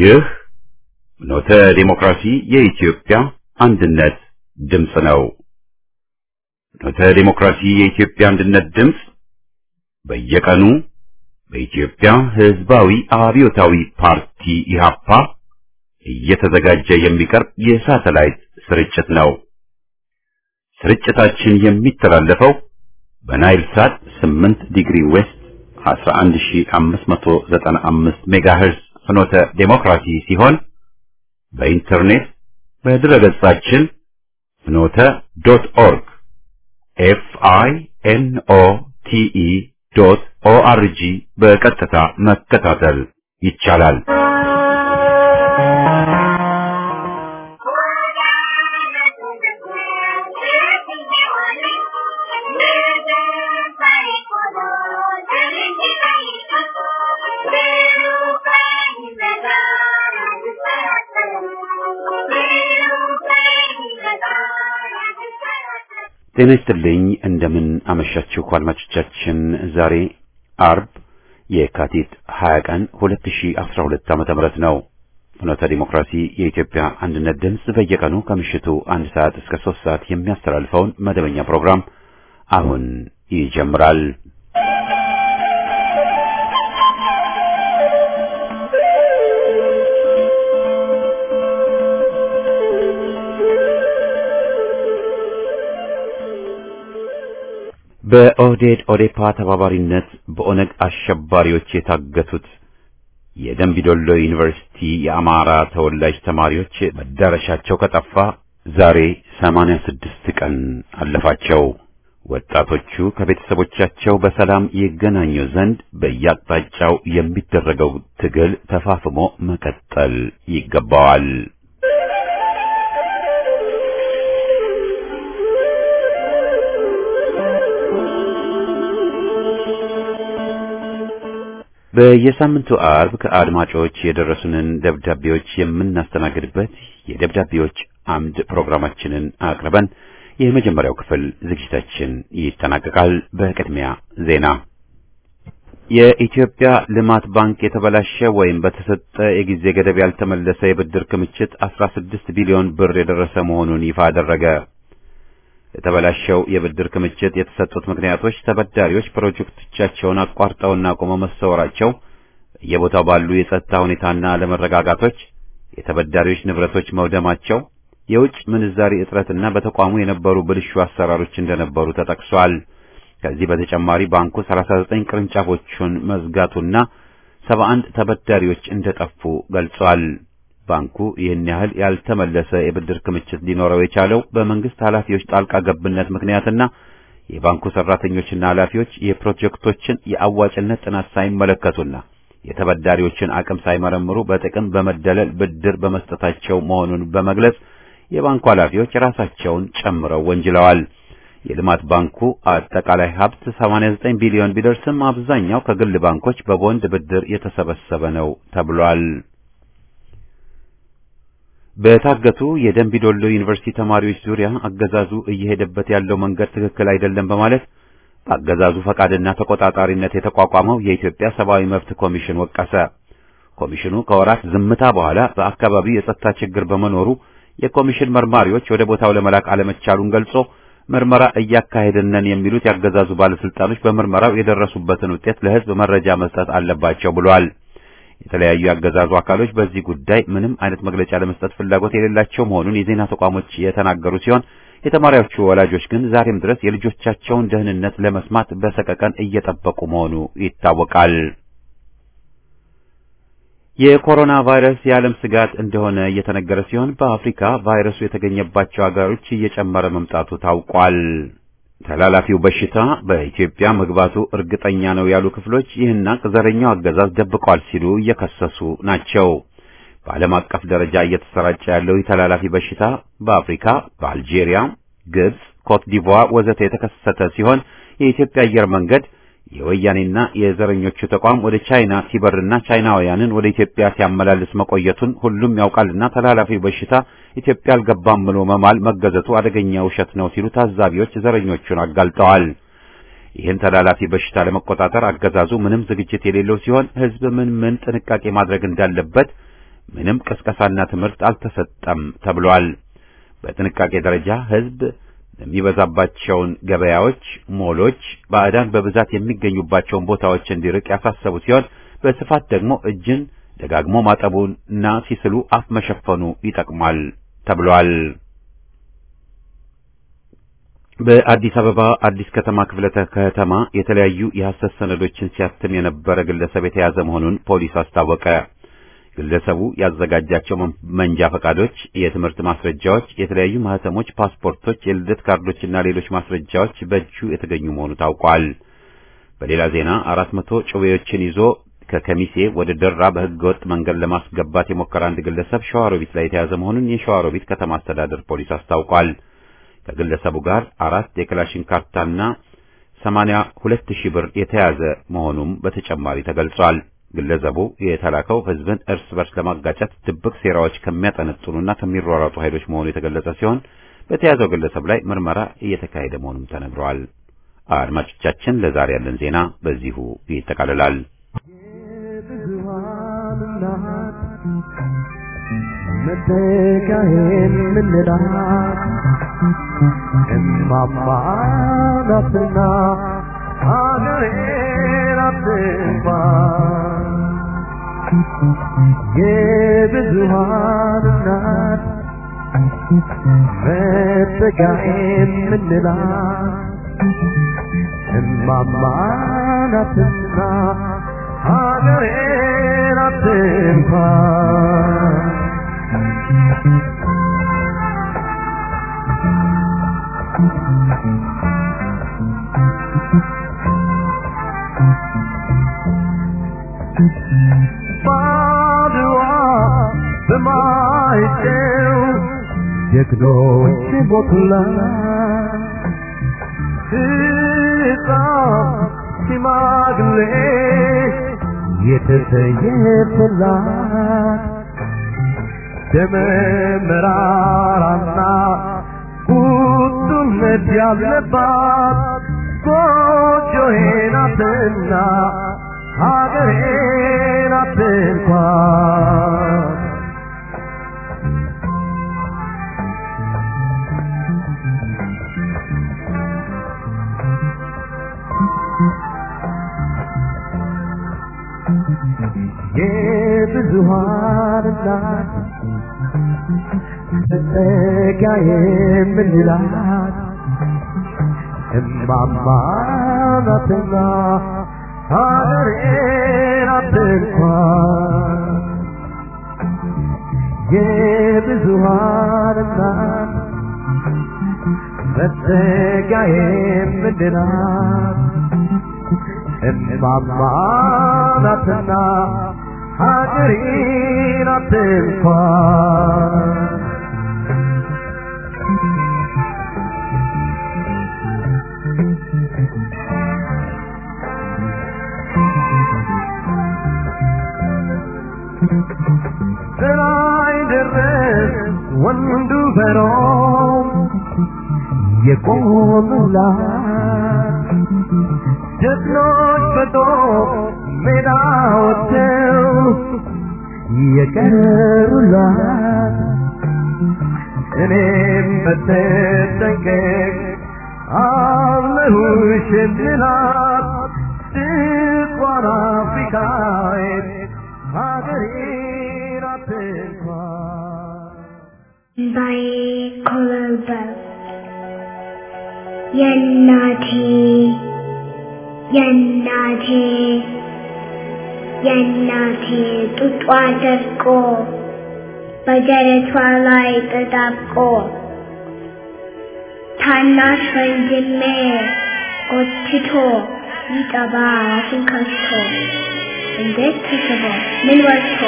ይህ ኖተ ዲሞክራሲ የኢትዮጵያ አንድነት ድምፅ ነው። ኖተ ዲሞክራሲ የኢትዮጵያ አንድነት ድምፅ በየቀኑ በኢትዮጵያ ሕዝባዊ አብዮታዊ ፓርቲ ኢህአፓ እየተዘጋጀ የሚቀርብ የሳተላይት ስርጭት ነው። ስርጭታችን የሚተላለፈው በናይል ሳት 8 ዲግሪ ዌስት 11595 ሜጋሄርዝ ፍኖተ ዴሞክራሲ ሲሆን በኢንተርኔት በድረገጻችን ፍኖተ ዶት ኦርግ ኤፍ አይ ኤን ኦ ቲ ኢ ዶት ኦ አር ጂ በቀጥታ መከታተል ይቻላል። ጤና ይስጥልኝ። እንደምን አመሻችሁ አድማጮቻችን። ዛሬ አርብ የካቲት 20 ቀን 2012 ዓመተ ምህረት ነው። ፍኖተ ዲሞክራሲ የኢትዮጵያ አንድነት ድምፅ በየቀኑ ከምሽቱ አንድ ሰዓት እስከ ሶስት ሰዓት የሚያስተላልፈውን መደበኛ ፕሮግራም አሁን ይጀምራል። በኦህዴድ ኦዴፓ ተባባሪነት በኦነግ አሸባሪዎች የታገቱት የደንቢዶሎ ዩኒቨርሲቲ የአማራ ተወላጅ ተማሪዎች መዳረሻቸው ከጠፋ ዛሬ ሰማንያ ስድስት ቀን አለፋቸው። ወጣቶቹ ከቤተሰቦቻቸው በሰላም ይገናኙ ዘንድ በየአቅጣጫው የሚደረገው ትግል ተፋፍሞ መቀጠል ይገባዋል። በየሳምንቱ አርብ ከአድማጮች የደረሱንን ደብዳቤዎች የምናስተናግድበት የደብዳቤዎች አምድ ፕሮግራማችንን አቅርበን የመጀመሪያው ክፍል ዝግጅታችን ይጠናቀቃል። በቅድሚያ ዜና። የኢትዮጵያ ልማት ባንክ የተበላሸ ወይም በተሰጠ የጊዜ ገደብ ያልተመለሰ የብድር ክምችት 16 ቢሊዮን ብር የደረሰ መሆኑን ይፋ አደረገ። የተበላሸው የብድር ክምችት የተሰጡት ምክንያቶች ተበዳሪዎች ፕሮጀክቶቻቸውን አቋርጠውና ቆመው መሰወራቸው፣ በየቦታው ባሉ የጸጥታ ሁኔታና አለመረጋጋቶች፣ የተበዳሪዎች ንብረቶች መውደማቸው፣ የውጭ ምንዛሪ እጥረትና በተቋሙ የነበሩ ብልሹ አሰራሮች እንደነበሩ ተጠቅሷል። ከዚህ በተጨማሪ ባንኩ 39 ቅርንጫፎቹን መዝጋቱና 71 ተበዳሪዎች እንደጠፉ ገልጿል። ባንኩ ይህን ያህል ያልተመለሰ የብድር ክምችት ሊኖረው የቻለው በመንግስት ኃላፊዎች ጣልቃ ገብነት ምክንያትና የባንኩ ሰራተኞችና ኃላፊዎች የፕሮጀክቶችን የአዋጭነት ጥናት ሳይመለከቱና የተበዳሪዎችን አቅም ሳይመረምሩ በጥቅም በመደለል ብድር በመስጠታቸው መሆኑን በመግለጽ የባንኩ ኃላፊዎች ራሳቸውን ጨምረው ወንጅለዋል። የልማት ባንኩ አጠቃላይ ሀብት 89 ቢሊዮን ቢደርስም አብዛኛው ከግል ባንኮች በቦንድ ብድር የተሰበሰበ ነው ተብሏል። በታገቱ የደንቢዶሎ ዩኒቨርሲቲ ተማሪዎች ዙሪያ አገዛዙ እየሄደበት ያለው መንገድ ትክክል አይደለም በማለት በአገዛዙ ፈቃድና ተቆጣጣሪነት የተቋቋመው የኢትዮጵያ ሰብአዊ መብት ኮሚሽን ወቀሰ። ኮሚሽኑ ከወራት ዝምታ በኋላ በአካባቢው የጸጥታ ችግር በመኖሩ የኮሚሽን መርማሪዎች ወደ ቦታው ለመላክ አለመቻሉን ገልጾ ምርመራ እያካሄድን ነን የሚሉት ያገዛዙ ባለስልጣኖች በምርመራው የደረሱበትን ውጤት ለሕዝብ መረጃ መስጠት አለባቸው ብሏል። የተለያዩ ያገዛዙ አካሎች በዚህ ጉዳይ ምንም አይነት መግለጫ ለመስጠት ፍላጎት የሌላቸው መሆኑን የዜና ተቋሞች የተናገሩ ሲሆን የተማሪዎቹ ወላጆች ግን ዛሬም ድረስ የልጆቻቸውን ደህንነት ለመስማት በሰቀቀን እየጠበቁ መሆኑ ይታወቃል። የኮሮና ቫይረስ የዓለም ስጋት እንደሆነ እየተነገረ ሲሆን በአፍሪካ ቫይረሱ የተገኘባቸው ሀገሮች እየጨመረ መምጣቱ ታውቋል። ተላላፊው በሽታ በኢትዮጵያ መግባቱ እርግጠኛ ነው ያሉ ክፍሎች ይህን ዘረኛው አገዛዝ ደብቋል ሲሉ እየከሰሱ ናቸው። በዓለም አቀፍ ደረጃ እየተሰራጨ ያለው ተላላፊ በሽታ በአፍሪካ፣ በአልጄሪያ፣ ግብጽ፣ ኮት ዲቮር ወዘተ የተከሰተ ሲሆን የኢትዮጵያ አየር መንገድ የወያኔና የዘረኞቹ ተቋም ወደ ቻይና ሲበርና ቻይናውያንን ወደ ኢትዮጵያ ሲያመላልስ መቆየቱን ሁሉም ያውቃልና ተላላፊው በሽታ ኢትዮጵያ አልገባም ብሎ መማል መገዘቱ አደገኛ ውሸት ነው ሲሉ ታዛቢዎች ዘረኞቹን አጋልጠዋል። ይህን ተላላፊ በሽታ ለመቆጣጠር አገዛዙ ምንም ዝግጅት የሌለው ሲሆን ሕዝብ ምን ምን ጥንቃቄ ማድረግ እንዳለበት ምንም ቅስቀሳና ትምህርት አልተሰጠም ተብሏል። በጥንቃቄ ደረጃ ሕዝብ የሚበዛባቸውን ገበያዎች፣ ሞሎች፣ ባዕዳን በብዛት የሚገኙባቸውን ቦታዎች እንዲርቅ ያሳሰቡ ሲሆን በስፋት ደግሞ እጅን ደጋግሞ ማጠቡና ሲስሉ አፍ መሸፈኑ ይጠቅማል ተብሏል። በአዲስ አበባ አዲስ ከተማ ክፍለ ከተማ የተለያዩ የሐሰት ሰነዶችን ሲያትም የነበረ ግለሰብ የተያዘ መሆኑን ፖሊስ አስታወቀ። ግለሰቡ ያዘጋጃቸው መንጃ ፈቃዶች፣ የትምህርት ማስረጃዎች፣ የተለያዩ ማህተሞች፣ ፓስፖርቶች፣ የልደት ካርዶችና ሌሎች ማስረጃዎች በእጁ የተገኙ መሆኑ ታውቋል። በሌላ ዜና አራት መቶ ጩቤዎችን ይዞ ከከሚሴ ወደ ደራ በህገወጥ መንገድ ለማስገባት የሞከረ አንድ ግለሰብ ሸዋሮቢት ላይ የተያዘ መሆኑን የሸዋሮቢት ከተማ አስተዳደር ፖሊስ አስታውቋል። ከግለሰቡ ጋር አራት የክላሽን ካርታና ሰማንያ ሁለት ሺህ ብር የተያዘ መሆኑም በተጨማሪ ተገልጿል። ግለሰቡ የተላከው ህዝብን እርስ በርስ ለማጋጨት ድብቅ ሴራዎች ከሚያጠነጥኑና ከሚሯሯጡ ኃይሎች መሆኑ የተገለጸ ሲሆን በተያዘው ግለሰብ ላይ ምርመራ እየተካሄደ መሆኑም ተነግሯል። አድማጮቻችን፣ ለዛሬ ያለን ዜና በዚሁ ይጠቃልላል። መተካዬን ምንላት እማማ ናትና ሀገሬን አትንኳን የብዙሃን እናት መተካዬን ምንላት እማማ ናትና ሀገሬን አትንኳን ባድዋ በማይጨው ጀግኖች ቦቱላ ሕፃን ሽማግሌ የተሰየፈላት ደመ መራራና ቁጡነት ያለባት ጎጆዬ ናትና ሀገሬ ናት እንኳን የብዙሃን እናት መጠጊያ የምንላት እማማ ናትና ሀገሬ ናት እንኳን የብዙሃን እናት መጠጊያ የምንላት እማማ ናትና ሀገሬ ናት እንኳን በላይ ደረስ ወንዱ በሮም የቆሙላት ጀግኖች በጦር ሜዳ ወጥተው የቀሩላት እኔም በተጠንቀቅ አለሁሽ እንላት ድንኳን አፍሪካዊት ሀገሬ ናት እንኳን by Colorado. የእናቴ የእናቴ የእናቴ ጡጧ ደርቆ በደረቷ ላይ ተጣብቆ ታናሽ ወንድሜ ጎትቶ ይጠባ አፉን ከፍቶ እንዴት ተስቦ ምን ወጥቶ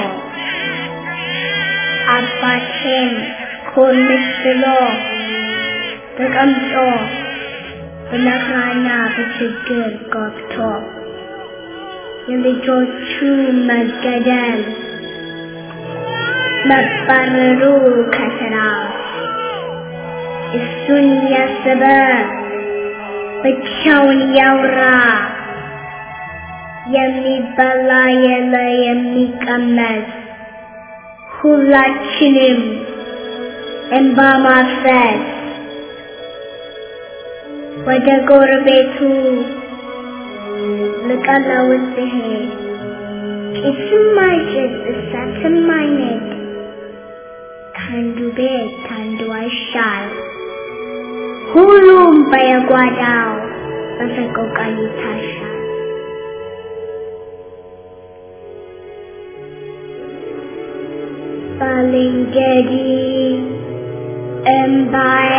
አባቴም ኮልስ ብሎ ተቀምጦ በመከራና በችግር ገብቶ የልጆቹ መገደል መባረሩ ከስራ እሱን ያሰበ ብቻውን ያውራ የሚበላ የለ የሚቀመስ ሁላችንም እንባ ማፍሰስ ወደ ጎረቤቱ ልቀለውስ ሲሄድ ጭስም አይጭስ እሳትም አይነድ ከአንዱ ቤት ከአንዱ አይሻል ሁሉም በየጓዳው በሰቆቃ ይታሻል። ባልንጀሪ እምባዬ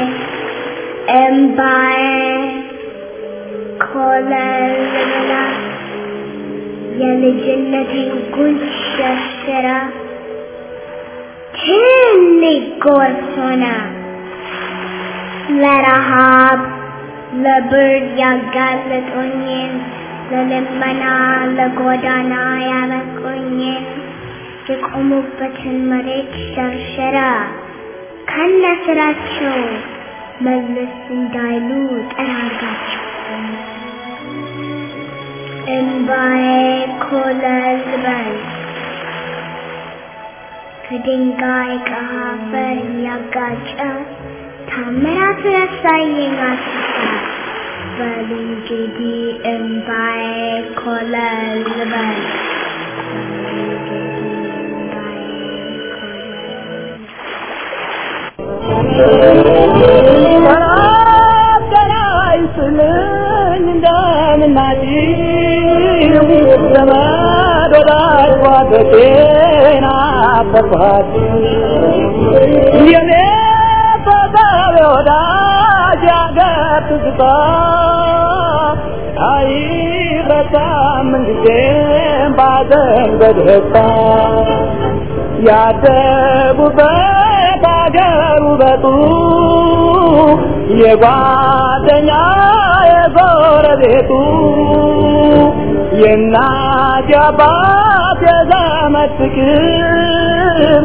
እምባዬ ኮለልላ የልጅነቴን ጉንጭ ሸርሽራ ትልቅ ጎርፍ ሆነ ለረሃብ ለብርድ ያጋለጡኝን ለልመና ለጎዳና ያበቁኝን የቆሙበትን መሬት ሸርሸራ ከነ ስራቸው መለስ እንዳይሉ ጠራጋቸው። እምባዬ ኮለል በል ከድንጋይ ከአፈር እያጋጨ ታምራት ረሳየኝ አስታ በል እንግዲህ እምባዬ ኮለል በል አይስልኝ እንደምናጭ ዘመድ ወዳጅ ጓደቴና አፈርኳት የኔ ተሳቢ ወዳጅ ያገር ትዝታ አይረሳም ምንጊዜም ባዘን በደስታ ያደጉበት አገር ውበቱ የጓደኛ የጎረቤቱ የእናት የአባት የዘመድ ፍቅር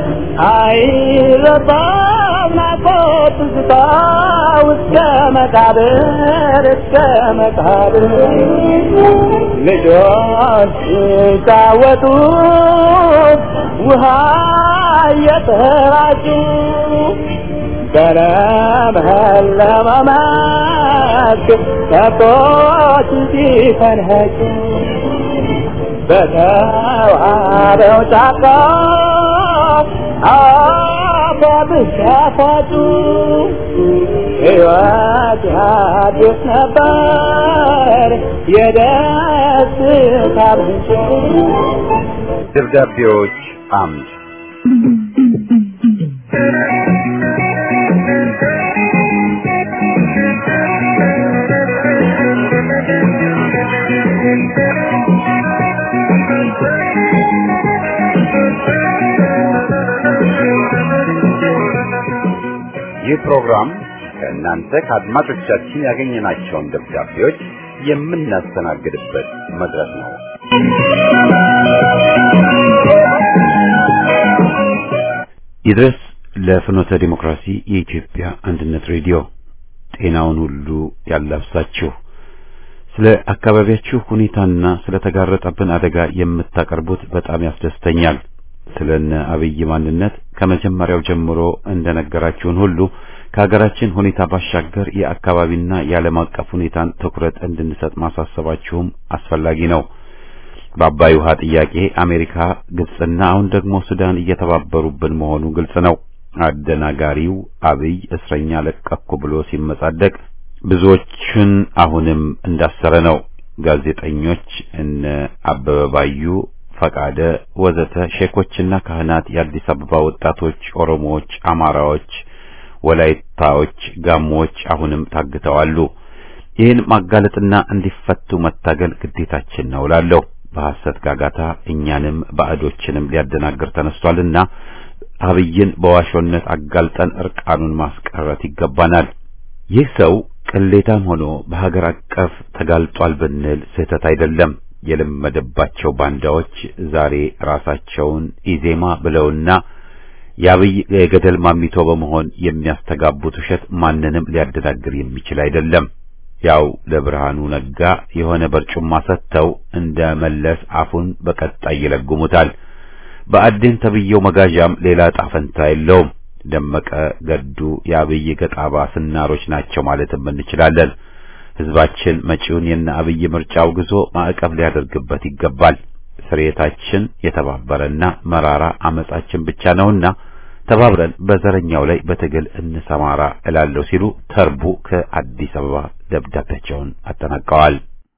አይረሳም ናፍቆት ትዝታ እስከ መቃብር እስከ መቃብር ልጆች ሲጫወቱ ውሃ እየተራጩ በለመለመ መስክ ከብቶች ሲፈንህጩ በተዋበው ጫካ አባብስ ያፋጩ ሕይወት ያድስ ነበር የደስታ ምንጭ ደብዳቤዎች አምድ ይህ ፕሮግራም ከእናንተ ከአድማጮቻችን ያገኘናቸውን ደብዳቤዎች የምናስተናግድበት መድረክ ነው። ይድረስ ለፍኖተ ዲሞክራሲ የኢትዮጵያ አንድነት ሬዲዮ ጤናውን ሁሉ ያላብሳችሁ። ስለ አካባቢያችሁ ሁኔታና ስለ ተጋረጠብን አደጋ የምታቀርቡት በጣም ያስደስተኛል። ስለነ አብይ ማንነት ከመጀመሪያው ጀምሮ እንደነገራችሁን ሁሉ ከሀገራችን ሁኔታ ባሻገር የአካባቢና የዓለም አቀፍ ሁኔታን ትኩረት እንድንሰጥ ማሳሰባችሁም አስፈላጊ ነው። በአባይ ውሃ ጥያቄ አሜሪካ፣ ግብጽና አሁን ደግሞ ሱዳን እየተባበሩብን መሆኑ ግልጽ ነው። አደናጋሪው አብይ እስረኛ ለቀኩ ብሎ ሲመጻደቅ ብዙዎችን አሁንም እንዳሰረ ነው። ጋዜጠኞች እነ አበበ ባዩ፣ ፈቃደ ወዘተ፣ ሼኮችና ካህናት፣ የአዲስ አበባ ወጣቶች፣ ኦሮሞዎች፣ አማራዎች፣ ወላይታዎች፣ ጋሞዎች አሁንም ታግተዋሉ። ይህን ማጋለጥና እንዲፈቱ መታገል ግዴታችን ነው እላለሁ። በሐሰት ጋጋታ እኛንም ባዕዶችንም ሊያደናግር ተነስቷልና አብይን በዋሾነት አጋልጠን እርቃኑን ማስቀረት ይገባናል። ይህ ሰው ቅሌታም ሆኖ በሀገር አቀፍ ተጋልጧል ብንል ስህተት አይደለም። የለመደባቸው ባንዳዎች ዛሬ ራሳቸውን ኢዜማ ብለውና የአብይ የገደል ማሚቶ በመሆን የሚያስተጋቡት ውሸት ማንንም ሊያደናግር የሚችል አይደለም። ያው ለብርሃኑ ነጋ የሆነ በርጩማ ሰጥተው እንደ መለስ አፉን በቀጣይ ይለጉሙታል። በአዴን ተብዬው መጋዣም ሌላ ዕጣ ፈንታ የለውም። ደመቀ ገዱ የአብይ ገጣባ ስናሮች ናቸው ማለትም እንችላለን። ህዝባችን መጪውን የነ አብይ ምርጫ አውግዞ ማዕቀብ ሊያደርግበት ይገባል። ስርየታችን የተባበረና መራራ አመጻችን ብቻ ነውና ተባብረን በዘረኛው ላይ በትግል እንሰማራ እላለሁ ሲሉ ተርቡ ከአዲስ አበባ ደብዳቤያቸውን አጠናቀዋል።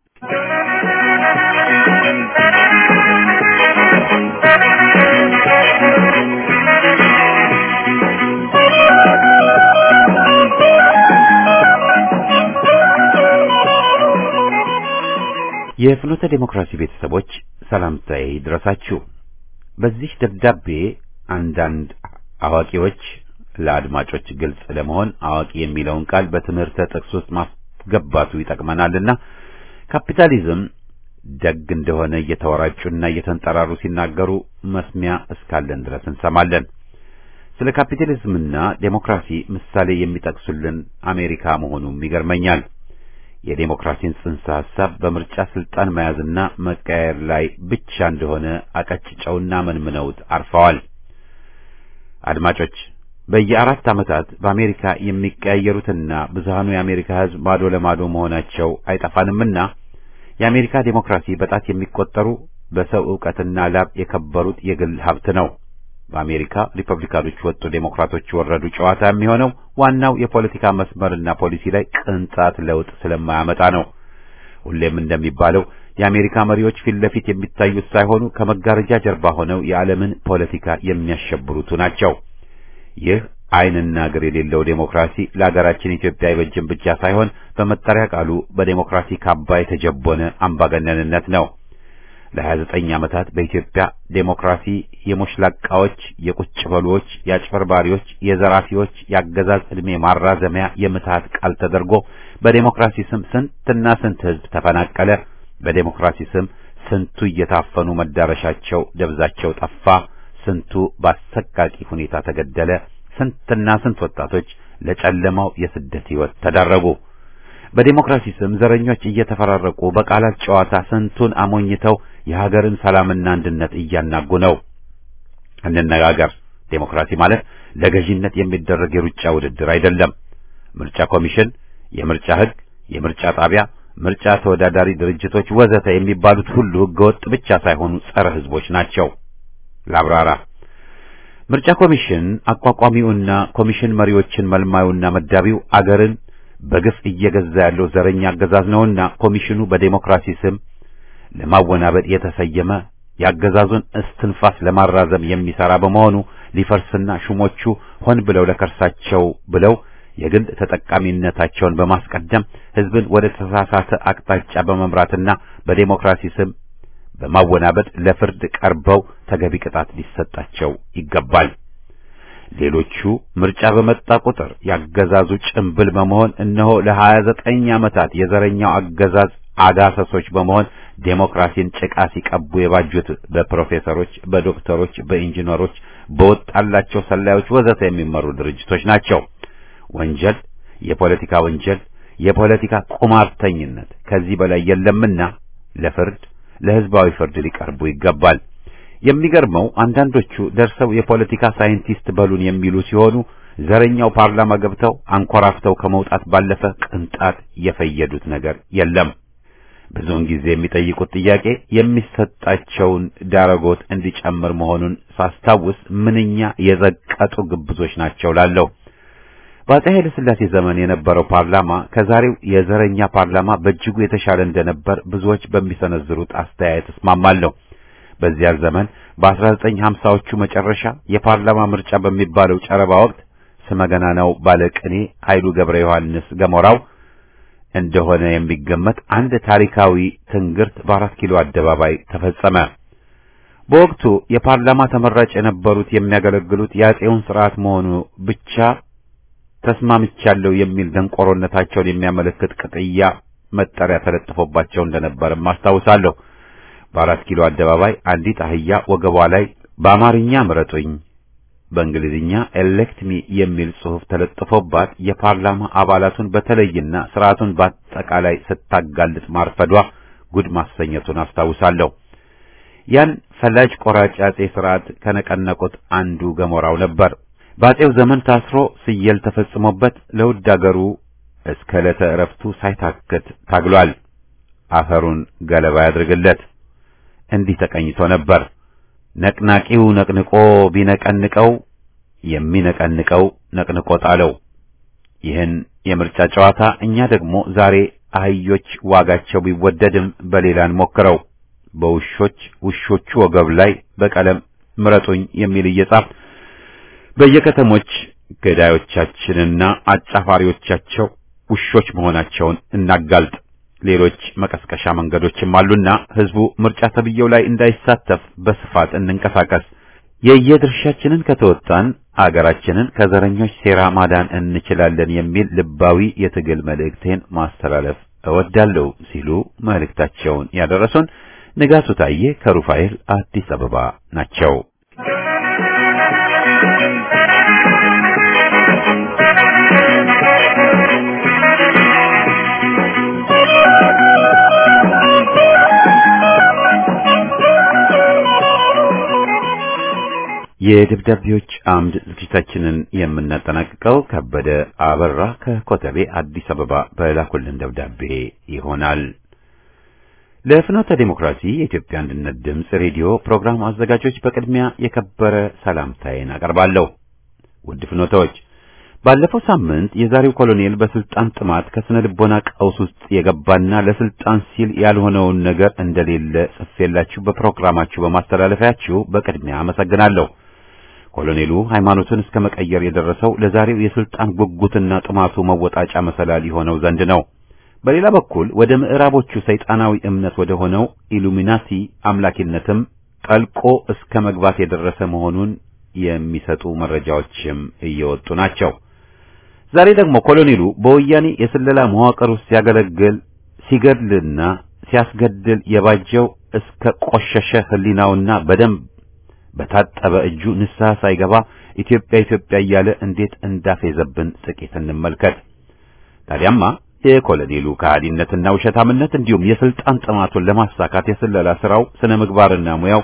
የፍኖተ ዴሞክራሲ ቤተሰቦች ሰላምታዬ ይድረሳችሁ። በዚህ ደብዳቤ አንዳንድ አዋቂዎች ለአድማጮች ግልጽ ለመሆን አዋቂ የሚለውን ቃል በትምህርተ ጥቅስ ውስጥ ማስገባቱ ይጠቅመናልና ካፒታሊዝም ደግ እንደሆነ እየተወራጩና እየተንጠራሩ ሲናገሩ መስሚያ እስካለን ድረስ እንሰማለን። ስለ ካፒታሊዝምና ዴሞክራሲ ምሳሌ የሚጠቅሱልን አሜሪካ መሆኑም ይገርመኛል። የዴሞክራሲን ጽንሰ ሐሳብ በምርጫ ስልጣን መያዝና መቀየር ላይ ብቻ እንደሆነ አቀጭጨውና መንምነውት አርፈዋል። አድማጮች በየአራት ዓመታት በአሜሪካ የሚቀያየሩትና ብዙሃኑ የአሜሪካ ሕዝብ ማዶ ለማዶ መሆናቸው አይጠፋንምና የአሜሪካ ዴሞክራሲ በጣት የሚቆጠሩ በሰው ዕውቀትና ላብ የከበሩት የግል ሀብት ነው። በአሜሪካ ሪፐብሊካኖች ወጡ፣ ዴሞክራቶች ወረዱ ጨዋታ የሚሆነው ዋናው የፖለቲካ መስመርና ፖሊሲ ላይ ቅንጣት ለውጥ ስለማያመጣ ነው። ሁሌም እንደሚባለው የአሜሪካ መሪዎች ፊት ለፊት የሚታዩት ሳይሆኑ ከመጋረጃ ጀርባ ሆነው የዓለምን ፖለቲካ የሚያሸብሩቱ ናቸው። ይህ ዓይንና እግር የሌለው ዴሞክራሲ ለሀገራችን ኢትዮጵያ አይበጅም ብቻ ሳይሆን በመጠሪያ ቃሉ በዴሞክራሲ ካባ የተጀቦነ አምባገነንነት ነው። ለ29 ዓመታት በኢትዮጵያ ዴሞክራሲ የሞሽላቃዎች፣ የቁጭ በሎዎች፣ የአጭበርባሪዎች፣ የዘራፊዎች የአገዛዝ ዕድሜ ማራዘሚያ የምትሃት ቃል ተደርጎ በዴሞክራሲ ስም ስንትና ስንት ሕዝብ ተፈናቀለ። በዴሞክራሲ ስም ስንቱ እየታፈኑ መዳረሻቸው ደብዛቸው ጠፋ። ስንቱ በአሰቃቂ ሁኔታ ተገደለ። ስንትና ስንት ወጣቶች ለጨለማው የስደት ሕይወት ተዳረጉ። በዴሞክራሲ ስም ዘረኞች እየተፈራረቁ በቃላት ጨዋታ ስንቱን አሞኝተው የሀገርን ሰላምና አንድነት እያናጉ ነው። እንነጋገር። ዴሞክራሲ ማለት ለገዢነት የሚደረግ የሩጫ ውድድር አይደለም። ምርጫ ኮሚሽን፣ የምርጫ ሕግ፣ የምርጫ ጣቢያ፣ ምርጫ ተወዳዳሪ ድርጅቶች ወዘተ የሚባሉት ሁሉ ሕገወጥ ብቻ ሳይሆኑ ጸረ ሕዝቦች ናቸው። ላብራራ። ምርጫ ኮሚሽን አቋቋሚውና ኮሚሽን መሪዎችን መልማዩና መዳቢው አገርን በግፍ እየገዛ ያለው ዘረኛ አገዛዝ ነውና ኮሚሽኑ በዴሞክራሲ ስም ለማወናበድ የተሰየመ የአገዛዙን እስትንፋስ ለማራዘም የሚሰራ በመሆኑ ሊፈርስና ሹሞቹ ሆን ብለው ለከርሳቸው ብለው የግል ተጠቃሚነታቸውን በማስቀደም ሕዝብን ወደ ተሳሳተ አቅጣጫ በመምራትና በዴሞክራሲ ስም በማወናበድ ለፍርድ ቀርበው ተገቢ ቅጣት ሊሰጣቸው ይገባል። ሌሎቹ ምርጫ በመጣ ቁጥር ያገዛዙ ጭምብል በመሆን እነሆ ለሀያ ዘጠኝ ዓመታት የዘረኛው አገዛዝ አጋሰሶች በመሆን ዴሞክራሲን ጭቃ ሲቀቡ የባጁት በፕሮፌሰሮች፣ በዶክተሮች፣ በኢንጂነሮች፣ በወጣላቸው ሰላዮች ወዘተ የሚመሩ ድርጅቶች ናቸው። ወንጀል፣ የፖለቲካ ወንጀል፣ የፖለቲካ ቁማርተኝነት ከዚህ በላይ የለምና ለፍርድ ለሕዝባዊ ፍርድ ሊቀርቡ ይገባል። የሚገርመው አንዳንዶቹ ደርሰው የፖለቲካ ሳይንቲስት በሉን የሚሉ ሲሆኑ ዘረኛው ፓርላማ ገብተው አንኮራፍተው ከመውጣት ባለፈ ቅንጣት የፈየዱት ነገር የለም። ብዙውን ጊዜ የሚጠይቁት ጥያቄ የሚሰጣቸውን ዳረጎት እንዲጨምር መሆኑን ሳስታውስ ምንኛ የዘቀጡ ግብዞች ናቸው ላለሁ። በአፄ ኃይለ ሥላሴ ዘመን የነበረው ፓርላማ ከዛሬው የዘረኛ ፓርላማ በእጅጉ የተሻለ እንደነበር ብዙዎች በሚሰነዝሩት አስተያየት እስማማለሁ። በዚያ ዘመን በ1950ዎቹ መጨረሻ የፓርላማ ምርጫ በሚባለው ጨረባ ወቅት ስመገናናው ባለቅኔ ኃይሉ ገብረ ዮሐንስ ገሞራው እንደሆነ የሚገመት አንድ ታሪካዊ ትንግርት በአራት ኪሎ አደባባይ ተፈጸመ። በወቅቱ የፓርላማ ተመራጭ የነበሩት የሚያገለግሉት የአፄውን ስርዓት መሆኑ ብቻ ተስማምቻለሁ የሚል ደንቆሮነታቸውን የሚያመለክት ቅጥያ መጠሪያ ተለጥፎባቸው እንደነበርም አስታውሳለሁ። በአራት ኪሎ አደባባይ አንዲት አህያ ወገቧ ላይ በአማርኛ ምረጡኝ፣ በእንግሊዝኛ ኤሌክት ሚ የሚል ጽሑፍ ተለጥፎባት የፓርላማ አባላቱን በተለይና ስርዓቱን በአጠቃላይ ስታጋልጥ ማርፈዷ ጉድ ማሰኘቱን አስታውሳለሁ። ያን ፈላጭ ቆራጭ አጼ ስርዓት ከነቀነቁት አንዱ ገሞራው ነበር። በአጼው ዘመን ታስሮ ስየል ተፈጽሞበት ለውድ አገሩ እስከ ዕለተ ዕረፍቱ ሳይታክት ታግሏል። አፈሩን ገለባ ያድርግለት። እንዲህ ተቀኝቶ ነበር። ነቅናቂው ነቅንቆ ቢነቀንቀው የሚነቀንቀው ነቅንቆ ጣለው። ይህን የምርጫ ጨዋታ እኛ ደግሞ ዛሬ አህዮች ዋጋቸው ቢወደድም በሌላ እንሞክረው። በውሾች ውሾቹ ወገብ ላይ በቀለም ምረጡኝ የሚል እየጻፍ በየከተሞች ገዳዮቻችንና አጫፋሪዎቻቸው ውሾች መሆናቸውን እናጋልጥ። ሌሎች መቀስቀሻ መንገዶችም አሉና ህዝቡ ምርጫ ተብዬው ላይ እንዳይሳተፍ በስፋት እንንቀሳቀስ። የየድርሻችንን ከተወጣን አገራችንን ከዘረኞች ሴራ ማዳን እንችላለን የሚል ልባዊ የትግል መልእክቴን ማስተላለፍ እወዳለሁ ሲሉ መልእክታቸውን ያደረሱን ንጋቱ ታዬ ከሩፋኤል አዲስ አበባ ናቸው። የደብዳቤዎች አምድ ዝግጅታችንን የምናጠናቅቀው ከበደ አበራ ከኮተቤ አዲስ አበባ በላኩልን ደብዳቤ ይሆናል። ለፍኖተ ዴሞክራሲ የኢትዮጵያ አንድነት ድምፅ ሬዲዮ ፕሮግራም አዘጋጆች በቅድሚያ የከበረ ሰላምታዬን አቀርባለሁ። ውድ ፍኖተዎች፣ ባለፈው ሳምንት የዛሬው ኮሎኔል በስልጣን ጥማት ከስነ ልቦና ቀውስ ውስጥ የገባና ለስልጣን ሲል ያልሆነውን ነገር እንደሌለ ጽፌላችሁ በፕሮግራማችሁ በማስተላለፊያችሁ በቅድሚያ አመሰግናለሁ። ኮሎኔሉ ሃይማኖትን እስከ መቀየር የደረሰው ለዛሬው የስልጣን ጉጉትና ጥማቱ መወጣጫ መሰላል የሆነው ዘንድ ነው። በሌላ በኩል ወደ ምዕራቦቹ ሰይጣናዊ እምነት ወደ ሆነው ኢሉሚናቲ አምላኪነትም ጠልቆ እስከ መግባት የደረሰ መሆኑን የሚሰጡ መረጃዎችም እየወጡ ናቸው። ዛሬ ደግሞ ኮሎኔሉ በወያኔ የስለላ መዋቅር ውስጥ ሲያገለግል ሲገድልና ሲያስገድል የባጀው እስከ ቆሸሸ ሕሊናውና በደንብ በታጠበ እጁ ንስሐ ሳይገባ ኢትዮጵያ ኢትዮጵያ እያለ እንዴት እንዳፌዘብን ጥቂት እንመልከት። ታዲያማ የኮሎኔሉ ከሃዲነትና ውሸታምነት እንዲሁም የስልጣን ጥማቱን ለማሳካት የስለላ ስራው ስነ ምግባርና ሙያው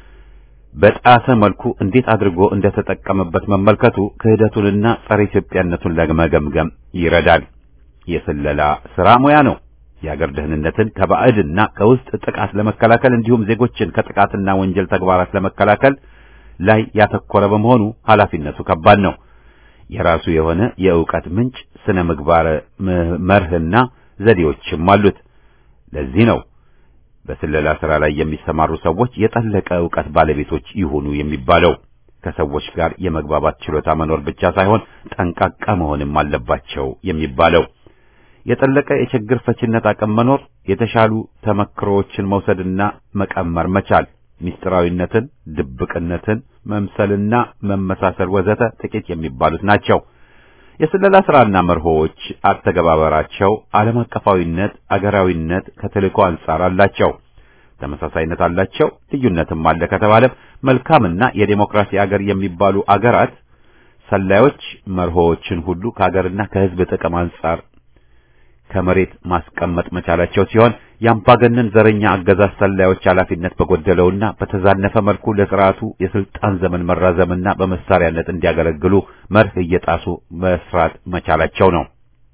በጣሰ መልኩ እንዴት አድርጎ እንደተጠቀመበት መመልከቱ ክህደቱንና ጸረ ኢትዮጵያነቱን ለመገምገም ይረዳል። የስለላ ስራ ሙያ ነው። የአገር ደህንነትን ከባዕድና ከውስጥ ጥቃት ለመከላከል እንዲሁም ዜጎችን ከጥቃትና ወንጀል ተግባራት ለመከላከል ላይ ያተኮረ በመሆኑ ኃላፊነቱ ከባድ ነው። የራሱ የሆነ የእውቀት ምንጭ ስነ ምግባር መርህና ዘዴዎችም አሉት። ለዚህ ነው በስለላ ስራ ላይ የሚሰማሩ ሰዎች የጠለቀ ዕውቀት ባለቤቶች ይሁኑ የሚባለው። ከሰዎች ጋር የመግባባት ችሎታ መኖር ብቻ ሳይሆን ጠንቃቃ መሆንም አለባቸው የሚባለው። የጠለቀ የችግር ፈችነት አቅም መኖር፣ የተሻሉ ተመክሮዎችን መውሰድና መቀመር መቻል፣ ምስጢራዊነትን፣ ድብቅነትን መምሰልና መመሳሰል ወዘተ ጥቂት የሚባሉት ናቸው። የስለላ ስራና መርሆዎች አተገባበራቸው ዓለም አቀፋዊነት፣ አገራዊነት ከተልእኮ አንጻር አላቸው። ተመሳሳይነት አላቸው፣ ልዩነትም አለ ከተባለም መልካምና የዴሞክራሲ አገር የሚባሉ አገራት ሰላዮች መርሆዎችን ሁሉ ከአገርና ከሕዝብ ጥቅም አንጻር ከመሬት ማስቀመጥ መቻላቸው ሲሆን የአምባገነን ዘረኛ አገዛዝ ሰላዮች ኃላፊነት በጎደለውና በተዛነፈ መልኩ ለስርዓቱ የስልጣን ዘመን መራዘምና በመሳሪያነት እንዲያገለግሉ መርህ እየጣሱ መስራት መቻላቸው ነው።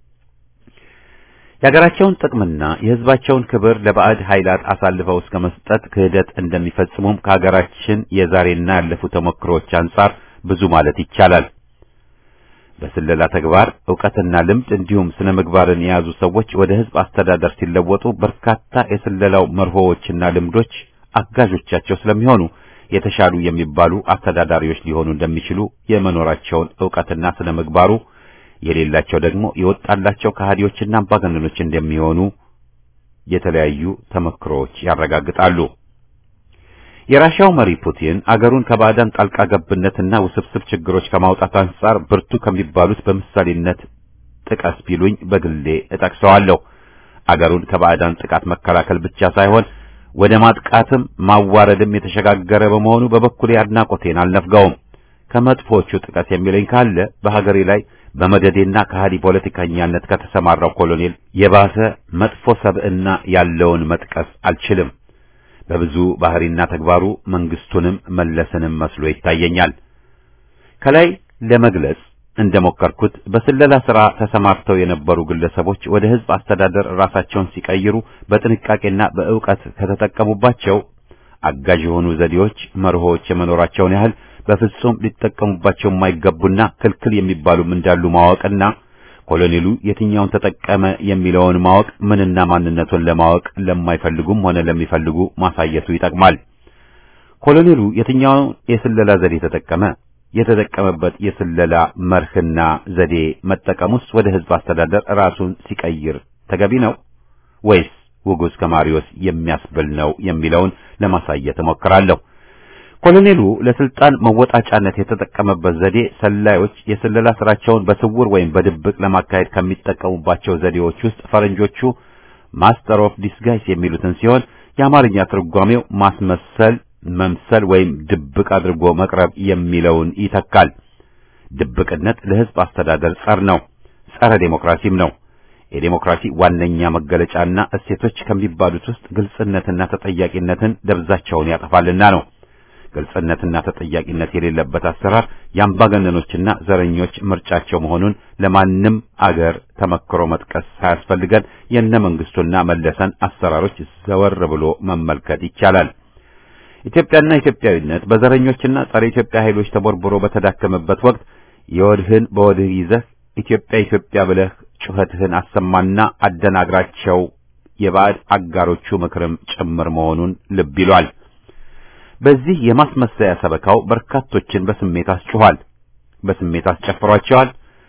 የሀገራቸውን ጥቅምና የሕዝባቸውን ክብር ለባዕድ ኃይላት አሳልፈው እስከ መስጠት ክህደት እንደሚፈጽሙም ከሀገራችን የዛሬና ያለፉ ተሞክሮች አንጻር ብዙ ማለት ይቻላል። በስለላ ተግባር ዕውቀትና ልምድ እንዲሁም ስነ ምግባርን የያዙ ሰዎች ወደ ሕዝብ አስተዳደር ሲለወጡ በርካታ የስለላው መርሆዎችና ልምዶች አጋዦቻቸው ስለሚሆኑ የተሻሉ የሚባሉ አስተዳዳሪዎች ሊሆኑ እንደሚችሉ የመኖራቸውን ዕውቀትና ስነ ምግባሩ የሌላቸው ደግሞ የወጣላቸው ከሃዲዎችና አምባገነኖች እንደሚሆኑ የተለያዩ ተመክሮዎች ያረጋግጣሉ። የራሻው መሪ ፑቲን አገሩን ከባዕዳን ጣልቃ ገብነትና ውስብስብ ችግሮች ከማውጣት አንጻር ብርቱ ከሚባሉት በምሳሌነት ጥቀስ ቢሉኝ በግሌ እጠቅሰዋለሁ። አገሩን ከባዕዳን ጥቃት መከላከል ብቻ ሳይሆን ወደ ማጥቃትም ማዋረድም የተሸጋገረ በመሆኑ በበኩሌ አድናቆቴን አልነፍገውም። ከመጥፎቹ ጥቀስ የሚለኝ ካለ በሀገሬ ላይ በመደዴና ከሃዲ ፖለቲከኛነት ከተሰማራው ኮሎኔል የባሰ መጥፎ ሰብዕና ያለውን መጥቀስ አልችልም። በብዙ ባህሪና ተግባሩ መንግስቱንም መለስንም መስሎ ይታየኛል። ከላይ ለመግለጽ እንደሞከርኩት በስለላ ሥራ ተሰማርተው የነበሩ ግለሰቦች ወደ ሕዝብ አስተዳደር ራሳቸውን ሲቀይሩ በጥንቃቄና በእውቀት ከተጠቀሙባቸው አጋዥ የሆኑ ዘዴዎች፣ መርሆዎች የመኖራቸውን ያህል በፍጹም ሊጠቀሙባቸው የማይገቡና ክልክል የሚባሉም እንዳሉ ማወቅና ኮሎኔሉ የትኛውን ተጠቀመ የሚለውን ማወቅ ምንና ማንነቱን ለማወቅ ለማይፈልጉም ሆነ ለሚፈልጉ ማሳየቱ ይጠቅማል። ኮሎኔሉ የትኛውን የስለላ ዘዴ ተጠቀመ? የተጠቀመበት የስለላ መርህና ዘዴ መጠቀሙስ ወደ ሕዝብ አስተዳደር ራሱን ሲቀይር ተገቢ ነው ወይስ ውጉዝ ከማሪዎስ የሚያስብል ነው የሚለውን ለማሳየት እሞክራለሁ። ኮሎኔሉ ለስልጣን መወጣጫነት የተጠቀመበት ዘዴ ሰላዮች የስለላ ስራቸውን በስውር ወይም በድብቅ ለማካሄድ ከሚጠቀሙባቸው ዘዴዎች ውስጥ ፈረንጆቹ ማስተር ኦፍ ዲስጋይስ የሚሉትን ሲሆን የአማርኛ ትርጓሜው ማስመሰል፣ መምሰል ወይም ድብቅ አድርጎ መቅረብ የሚለውን ይተካል። ድብቅነት ለሕዝብ አስተዳደር ጸር ነው፣ ጸረ ዴሞክራሲም ነው። የዴሞክራሲ ዋነኛ መገለጫና እሴቶች ከሚባሉት ውስጥ ግልጽነትና ተጠያቂነትን ደብዛቸውን ያጠፋልና ነው። ግልጽነትና ተጠያቂነት የሌለበት አሰራር የአምባገነኖችና ዘረኞች ምርጫቸው መሆኑን ለማንም አገር ተመክሮ መጥቀስ ሳያስፈልገን የነ መንግስቱና መለሰን አሰራሮች ዘወር ብሎ መመልከት ይቻላል። ኢትዮጵያና ኢትዮጵያዊነት በዘረኞችና ጸረ ኢትዮጵያ ኃይሎች ተቦርብሮ በተዳከመበት ወቅት የወድህን በወድህ ይዘህ ኢትዮጵያ ኢትዮጵያ ብለህ ጩኸትህን አሰማና አደናግራቸው የባዕድ አጋሮቹ ምክርም ጭምር መሆኑን ልብ ይሏል። በዚህ የማስመሰያ ሰበካው በርካቶችን በስሜት አስጭኋል፣ በስሜት አስጨፍሯቸዋል፣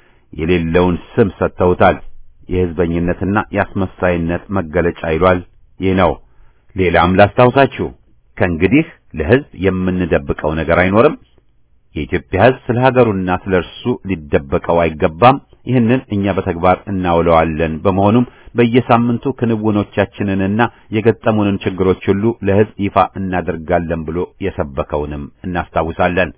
የሌለውን ስም ሰጥተውታል። የህዝበኝነትና የአስመሳይነት መገለጫ ይሏል። ይህ ነው። ሌላም ላስታውሳችሁ፣ ከእንግዲህ ለህዝብ የምንደብቀው ነገር አይኖርም። የኢትዮጵያ ህዝብ ስለ ሀገሩና ስለ እርሱ ሊደበቀው አይገባም። ይህንን እኛ በተግባር እናውለዋለን። በመሆኑም በየሳምንቱ ክንውኖቻችንንና የገጠሙንን ችግሮች ሁሉ ለህዝብ ይፋ እናደርጋለን ብሎ የሰበከውንም እናስታውሳለን።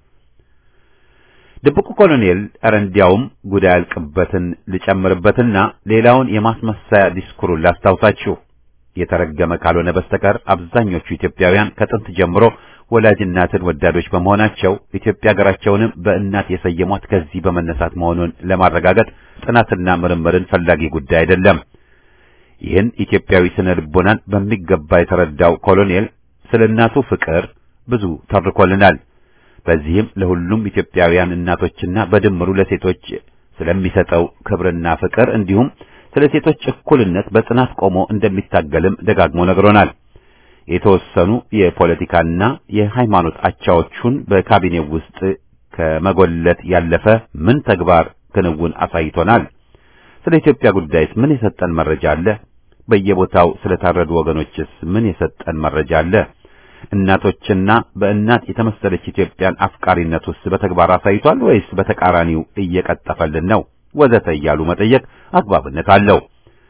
ድብቁ ኮሎኔል ኧረ እንዲያውም ጉዳይ ያልቅበትን ልጨምርበትና ሌላውን የማስመሰያ ዲስኩሩን ላስታውሳችሁ። የተረገመ ካልሆነ በስተቀር አብዛኞቹ ኢትዮጵያውያን ከጥንት ጀምሮ ወላጅ እናትን ወዳዶች በመሆናቸው ኢትዮጵያ ሀገራቸውንም በእናት የሰየሟት ከዚህ በመነሳት መሆኑን ለማረጋገጥ ጥናትና ምርምርን ፈላጊ ጉዳይ አይደለም። ይህን ኢትዮጵያዊ ስነ ልቦናን በሚገባ የተረዳው ኮሎኔል ስለ እናቱ ፍቅር ብዙ ተርኮልናል። በዚህም ለሁሉም ኢትዮጵያውያን እናቶችና በድምሩ ለሴቶች ስለሚሰጠው ክብርና ፍቅር እንዲሁም ስለ ሴቶች እኩልነት በጽናት ቆሞ እንደሚታገልም ደጋግሞ ነግሮናል። የተወሰኑ የፖለቲካና የሃይማኖት አቻዎቹን በካቢኔው ውስጥ ከመጎለት ያለፈ ምን ተግባር ክንውን አሳይቶናል? ስለ ኢትዮጵያ ጉዳይስ ምን የሰጠን መረጃ አለ? በየቦታው ስለታረዱ ወገኖችስ ምን የሰጠን መረጃ አለ? እናቶችና በእናት የተመሰለች ኢትዮጵያን አፍቃሪነት ውስጥ በተግባር አሳይቷል ወይስ በተቃራኒው እየቀጠፈልን ነው? ወዘተ እያሉ መጠየቅ አግባብነት አለው።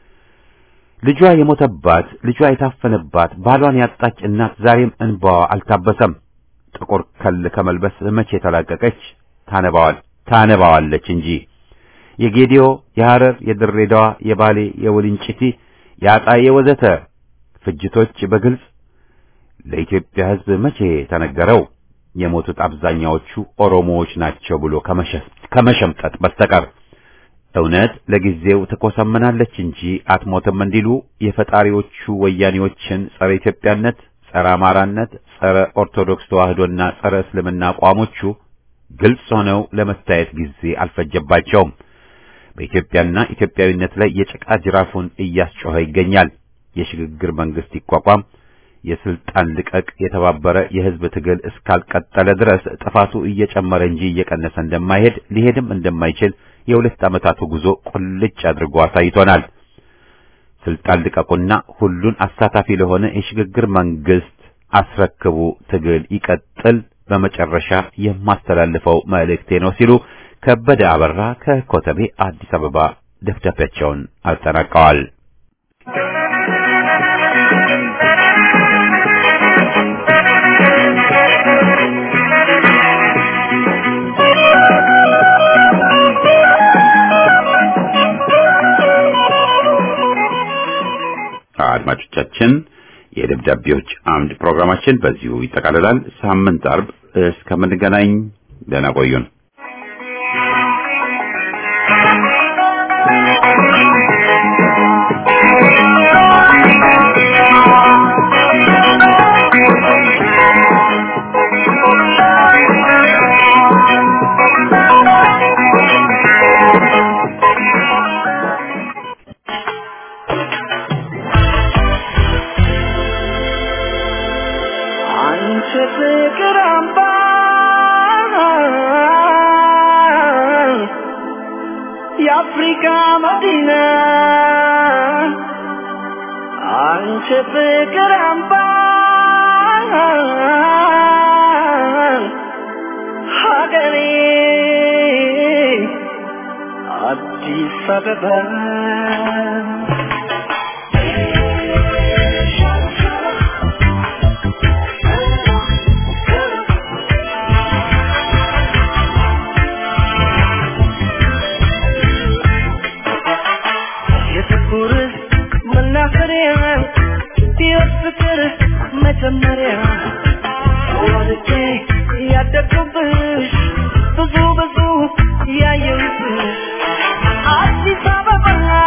ልጇ የሞተባት ልጇ የታፈነባት ባሏን ያጣች እናት ዛሬም እንባዋ አልታበሰም። ጥቁር ከል ከመልበስ መቼ ተላቀቀች? ታነባዋል ታነባዋለች እንጂ የጌዲዮ፣ የሐረር፣ የድሬዳዋ፣ የባሌ፣ የውልንጭቲ፣ የአጣዬ ወዘተ ፍጅቶች በግልጽ ለኢትዮጵያ ሕዝብ መቼ ተነገረው? የሞቱት አብዛኛዎቹ ኦሮሞዎች ናቸው ብሎ ከመሸምጠጥ በስተቀር እውነት ለጊዜው ትኮሰምናለች እንጂ አትሞትም እንዲሉ የፈጣሪዎቹ ወያኔዎችን ጸረ ኢትዮጵያነት፣ ጸረ አማራነት፣ ጸረ ኦርቶዶክስ ተዋህዶና ጸረ እስልምና አቋሞቹ ግልጽ ሆነው ለመታየት ጊዜ አልፈጀባቸውም። በኢትዮጵያና ኢትዮጵያዊነት ላይ የጭቃ ጅራፉን እያስጮኸ ይገኛል። የሽግግር መንግስት ይቋቋም፣ የስልጣን ልቀቅ የተባበረ የህዝብ ትግል እስካልቀጠለ ድረስ ጥፋቱ እየጨመረ እንጂ እየቀነሰ እንደማይሄድ ሊሄድም እንደማይችል የሁለት ዓመታቱ ጉዞ ቁልጭ አድርጎ አሳይቶናል። ስልጣን ልቀቁና ሁሉን አሳታፊ ለሆነ የሽግግር መንግስት አስረክቡ፣ ትግል ይቀጥል፣ በመጨረሻ የማስተላልፈው መልእክቴ ነው ሲሉ ከበደ አበራ ከኮተቤ አዲስ አበባ ደብዳቤያቸውን አጠናቀዋል። አድማጮቻችን የደብዳ የደብዳቤዎች አምድ ፕሮግራማችን በዚሁ ይጠቃልላል። ሳምንት አርብ እስከምንገናኝ ደህና ቆዩን። አንቺ ፍቅር አምባ የአፍሪካ መዲና አንቺ ፍቅር አምባ ሀገሬ አዲስ አበባ የፍቅር መናኸሪያ የፍቅር መጀመሪያ ወልጄ ያደግኩብሽ ብዙ ብዙ ያየሁብሽ አዲስ አበባ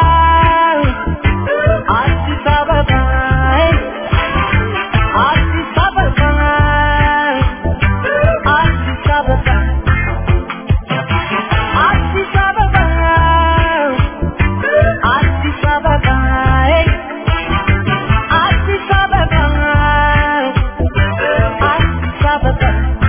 አዲስ አበባ አዲስ አበባ አዲስ አበባ አዲስ አበባ አዲስ አበባ አዲስ አበባ አዲስ አበባ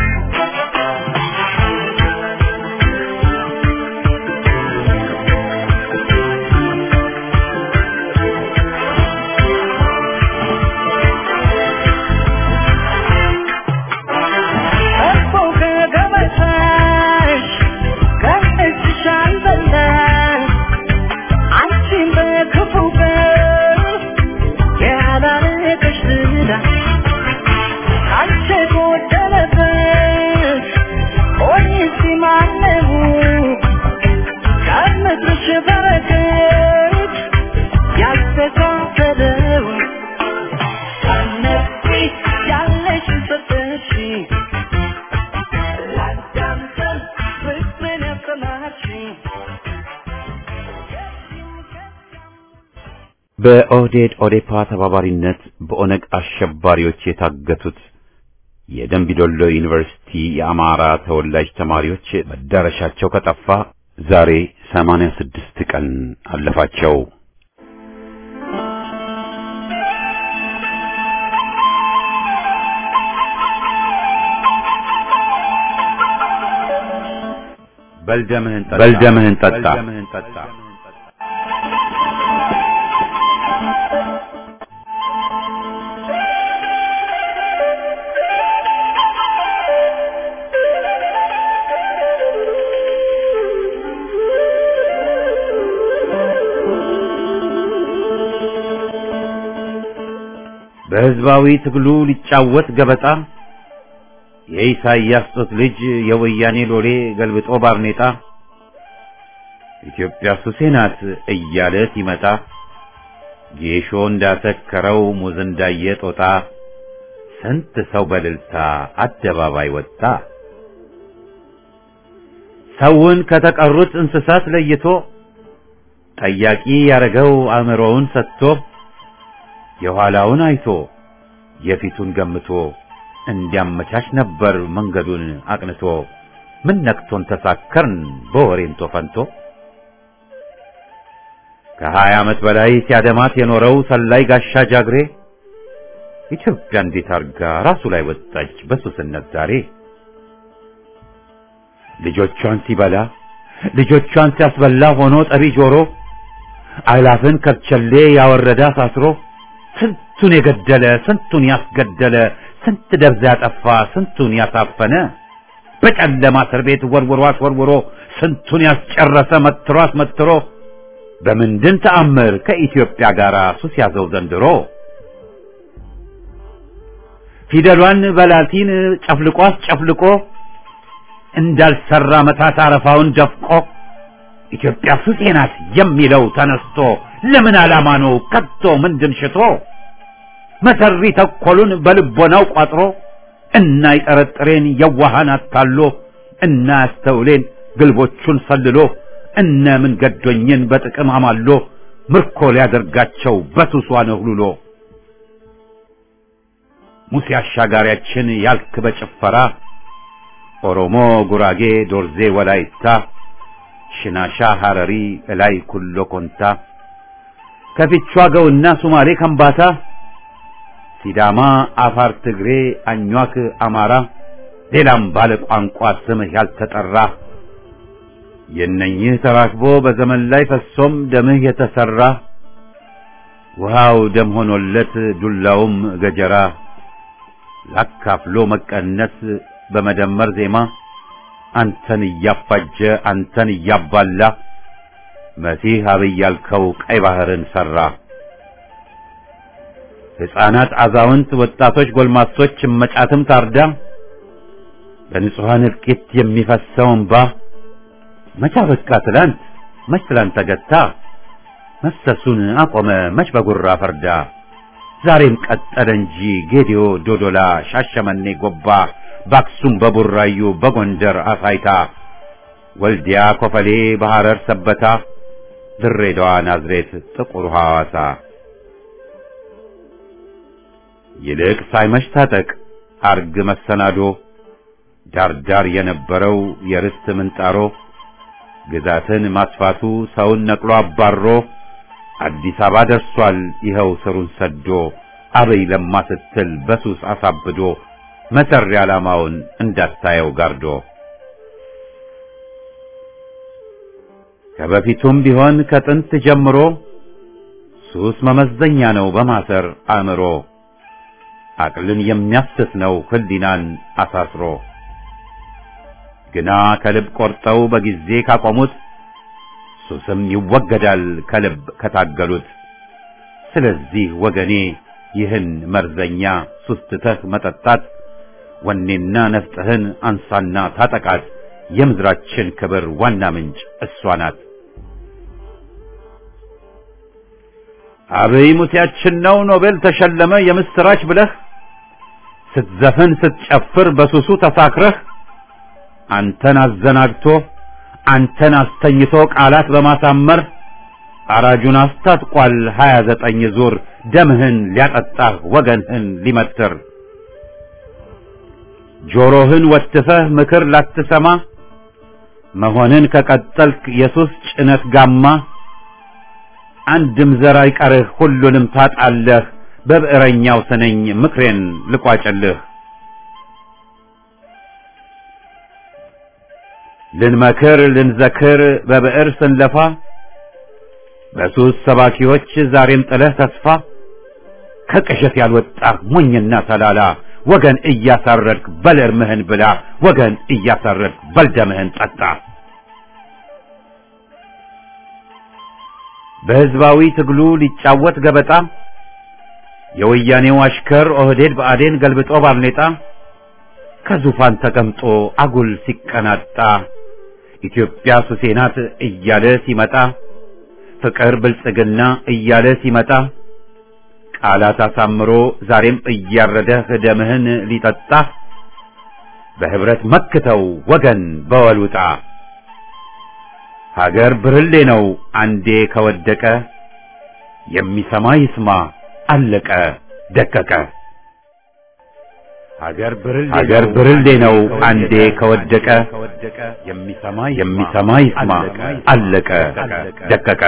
እኮ ከገበታሽ ከእጅሽ አልበላሽ አንቺን በክፉ ቀን ያላረገሽ ዝና አንቺ ጎደለበት ሆይስ ማነው ከምድርሽ በረከት ያስተካከለው እነዚህ ያለሽ ሰጠሽኝ ላዳምጠን ፍቅርን ያሰማችኝ በኦህዴድ ኦዴፓ ተባባሪነት በኦነግ አሸባሪዎች የታገቱት የደንቢዶሎ ዩኒቨርሲቲ የአማራ ተወላጅ ተማሪዎች መዳረሻቸው ከጠፋ ዛሬ 86 ቀን አለፋቸው። በልደምህን ጠጣ በልደምህን ጠጣ በህዝባዊ ትግሉ ሊጫወት ገበጣ የኢሳይያስ ጡት ልጅ የወያኔ ሎሌ ገልብጦ ባርኔጣ ኢትዮጵያ ሱሴ ናት እያለ ሲመጣ ጌሾ እንዳሰከረው ሙዝ እንዳየ ጦጣ ስንት ሰው በልልታ አደባባይ ወጣ። ሰውን ከተቀሩት እንስሳት ለይቶ ጠያቂ ያረገው አእምሮውን ሰጥቶ የኋላውን አይቶ የፊቱን ገምቶ እንዲያመቻች ነበር መንገዱን አቅንቶ። ምን ነክቶን ተሳከርን በወሬንቶ ፈንቶ ከሀያ ዓመት በላይ ሲያደማት የኖረው ሰላይ ጋሻ ጃግሬ ኢትዮጵያ እንዴት አርጋ ራሱ ላይ ወጣች በሱስነት ዛሬ። ልጆቿን ሲበላ ልጆቿን ሲያስበላ ሆኖ ጠቢ ጆሮ አእላፍን ከብቸሌ ያወረደ አሳስሮ ስንቱን የገደለ ስንቱን ያስገደለ ስንት ደብዛ ያጠፋ ስንቱን ያሳፈነ በጨለማ እስር ቤት ወርውሮ አስወርውሮ ስንቱን ያስጨረሰ መትሮ አስመትሮ በምንድን ተአምር ከኢትዮጵያ ጋር ሱስ ያዘው ዘንድሮ ፊደሏን በላቲን ጨፍልቆ አስጨፍልቆ እንዳልሰራ መታት አረፋውን ደፍቆ ኢትዮጵያ ሱሴ ናት የሚለው ተነስቶ ለምን ዓላማ ነው ከቶ ምንድን ሽቶ መሰሪ ተኮሉን በልቦናው ቋጥሮ እና ይጠረጥሬን የዋሃን አታሎ እና ያስተውሌን ግልቦቹን ሰልሎ እነ ምን ገዶኝን በጥቅም አማሎ ምርኮ ሊያደርጋቸው በሱሷ ነህሉሎ ሙሴ አሻጋሪያችን ያልክ በጭፈራ ኦሮሞ፣ ጉራጌ፣ ዶርዜ፣ ወላይታ፣ ሽናሻ፣ ሐረሪ፣ እላይ ኩሎ ኮንታ ከፊቿ ገውና ሱማሌ ከምባታ ሲዳማ፣ አፋር፣ ትግሬ፣ አኟክ፣ አማራ ሌላም ባለ ቋንቋ ስምህ ያልተጠራ የእነኝህ ተራክቦ በዘመን ላይ ፈሶም ደምህ የተሰራ ውሃው ደም ሆኖለት ዱላውም ገጀራ ላካፍሎ መቀነስ በመደመር ዜማ አንተን እያፋጀ አንተን እያባላ መሲህ አብይ ያልከው ቀይ ባህርን ሰራ። ሕፃናት፣ አዛውንት፣ ወጣቶች፣ ጎልማሶች እመጫትም ታርዳ በንጹሐን እልቂት የሚፈሰው እንባ መቻ በቃ ትላንት መች ትላንት ተገታ መፍሰሱን አቆመ መች በጉራ ፈርዳ ዛሬም ቀጠለ እንጂ ጌዲዮ፣ ዶዶላ፣ ሻሸመኔ፣ ጎባ በአክሱም፣ በቡራዩ፣ በጎንደር አሳይታ ወልዲያ፣ ኮፈሌ፣ በሐረር ሰበታ ድሬዳዋ፣ ናዝሬት፣ ጥቁር ሐዋሳ ይልቅ ሳይመሽ ታጠቅ አርግ መሰናዶ ዳርዳር የነበረው የርስት ምንጣሮ ግዛትን ማስፋቱ ሰውን ነቅሎ አባሮ አዲስ አበባ ደርሷል ይኸው ስሩን ሰዶ አበይ ለማ ስትል በሱስ አሳብዶ መሰሪ ዓላማውን እንዳታየው ጋርዶ ከበፊቱም ቢሆን ከጥንት ጀምሮ ሱስ መመዘኛ ነው በማሰር አእምሮ አቅልን የሚያስት ነው ህሊናን አሳስሮ ግና ከልብ ቆርጠው በጊዜ ካቆሙት ሱስም ይወገዳል ከልብ ከታገሉት። ስለዚህ ወገኔ ይህን መርዘኛ ሱስ ትተህ መጠጣት ወኔና ነፍጥህን አንሳና ታጠቃት። የምድራችን ክብር ዋና ምንጭ እሷ ናት። አብይ ሙሴያችን ነው ኖቤል ተሸለመ የምስራች ብለህ ስትዘፍን ስትጨፍር በሱሱ ተሳክረህ አንተን አዘናግቶ አንተን አስተኝቶ ቃላት በማሳመር አራጁን አስታጥቋል ሀያ ዘጠኝ ዙር ደምህን ሊያጠጣህ ወገንህን ሊመትር ጆሮህን ወትፈህ ምክር ላትሰማ መሆንን ከቀጠልክ የሱስ ጭነት ጋማ አንድም ዘር አይቀርህ ሁሉንም ታጣለህ በብዕረኛው ስነኝ ምክሬን ልቋጭልህ ልንመክር ልንዘክር በብዕር ስንለፋ በሱስ ሰባኪዎች ዛሬም ጥለህ ተስፋ ከቅዠት ያልወጣህ ሞኝና ተላላ ወገን እያሳረድክ በል እርምህን ብላ ወገን እያሳረድክ በል ደምህን ጠጣ። በሕዝባዊ ትግሉ ሊጫወት ገበጣ የወያኔው አሽከር ኦህዴድ ብአዴን ገልብጦ ባርኔጣ ከዙፋን ተቀምጦ አጉል ሲቀናጣ ኢትዮጵያ ሱሴ ናት እያለ ሲመጣ ፍቅር ብልጽግና እያለ ሲመጣ ቃላት አሳምሮ ዛሬም እያረደህ ደምህን ሊጠጣ በህብረት መክተው ወገን በወሉጣ ሀገር ብርሌ ነው አንዴ ከወደቀ የሚሰማ ይስማ አለቀ ደቀቀ። ሀገር ብርሌ ነው አንዴ ከወደቀ የሚሰማ ይስማ አለቀ ደቀቀ።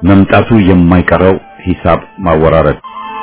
መምጣቱ የማይቀረው ሂሳብ ማወራረድ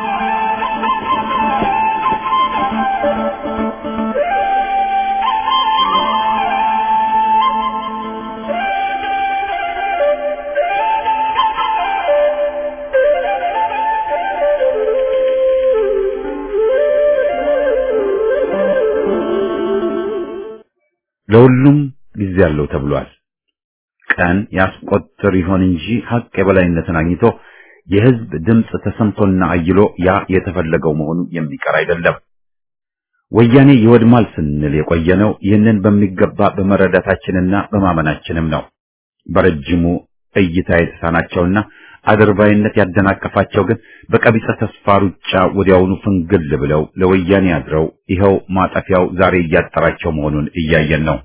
ለሁሉም ጊዜ አለው ተብሏል። ቀን ያስቆጥር ይሆን እንጂ ሀቅ የበላይነትን አግኝቶ የህዝብ ድምፅ ተሰምቶና አይሎ ያ የተፈለገው መሆኑ የሚቀር አይደለም። ወያኔ ይወድማል ስንል የቆየነው ይህንን በሚገባ በመረዳታችንና በማመናችንም ነው። በረጅሙ እይታ የተሳናቸውና አድርባይነት ያደናቀፋቸው ግን በቀቢጸ ተስፋ ሩጫ ወዲያውኑ ፍንግል ብለው ለወያኔ አድረው ይኸው ማጠፊያው ዛሬ እያጠራቸው መሆኑን እያየን ነው።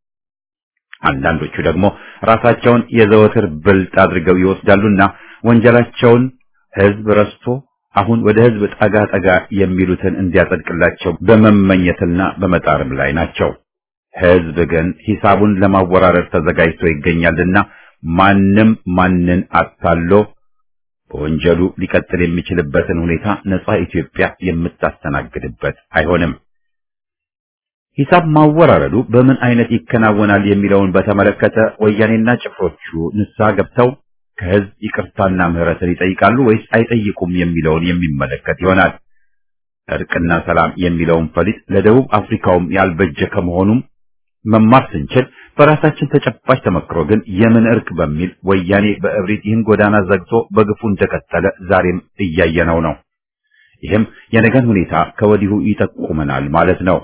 አንዳንዶቹ ደግሞ ራሳቸውን የዘወትር ብልጥ አድርገው ይወስዳሉና ወንጀላቸውን ህዝብ ረስቶ አሁን ወደ ህዝብ ጠጋ ጠጋ የሚሉትን እንዲያጸድቅላቸው በመመኘትና በመጣርም ላይ ናቸው። ህዝብ ግን ሂሳቡን ለማወራረድ ተዘጋጅቶ ይገኛልና ማንም ማንን አታሎ በወንጀሉ ሊቀጥል የሚችልበትን ሁኔታ ነጻ ኢትዮጵያ የምታስተናግድበት አይሆንም። ሂሳብ ማወራረዱ በምን አይነት ይከናወናል የሚለውን በተመለከተ ወያኔና ጭፍሮቹ ንስሐ ገብተው ከህዝብ ይቅርታና ምህረትን ይጠይቃሉ ወይስ አይጠይቁም የሚለውን የሚመለከት ይሆናል። እርቅና ሰላም የሚለውን ፈሊጥ ለደቡብ አፍሪካውም ያልበጀ ከመሆኑም መማር ስንችል በራሳችን ተጨባጭ ተመክሮ ግን የምን እርቅ በሚል ወያኔ በእብሪት ይህን ጎዳና ዘግቶ በግፉ እንደቀጠለ ዛሬም እያየነው ነው። ይህም የነገን ሁኔታ ከወዲሁ ይጠቁመናል ማለት ነው።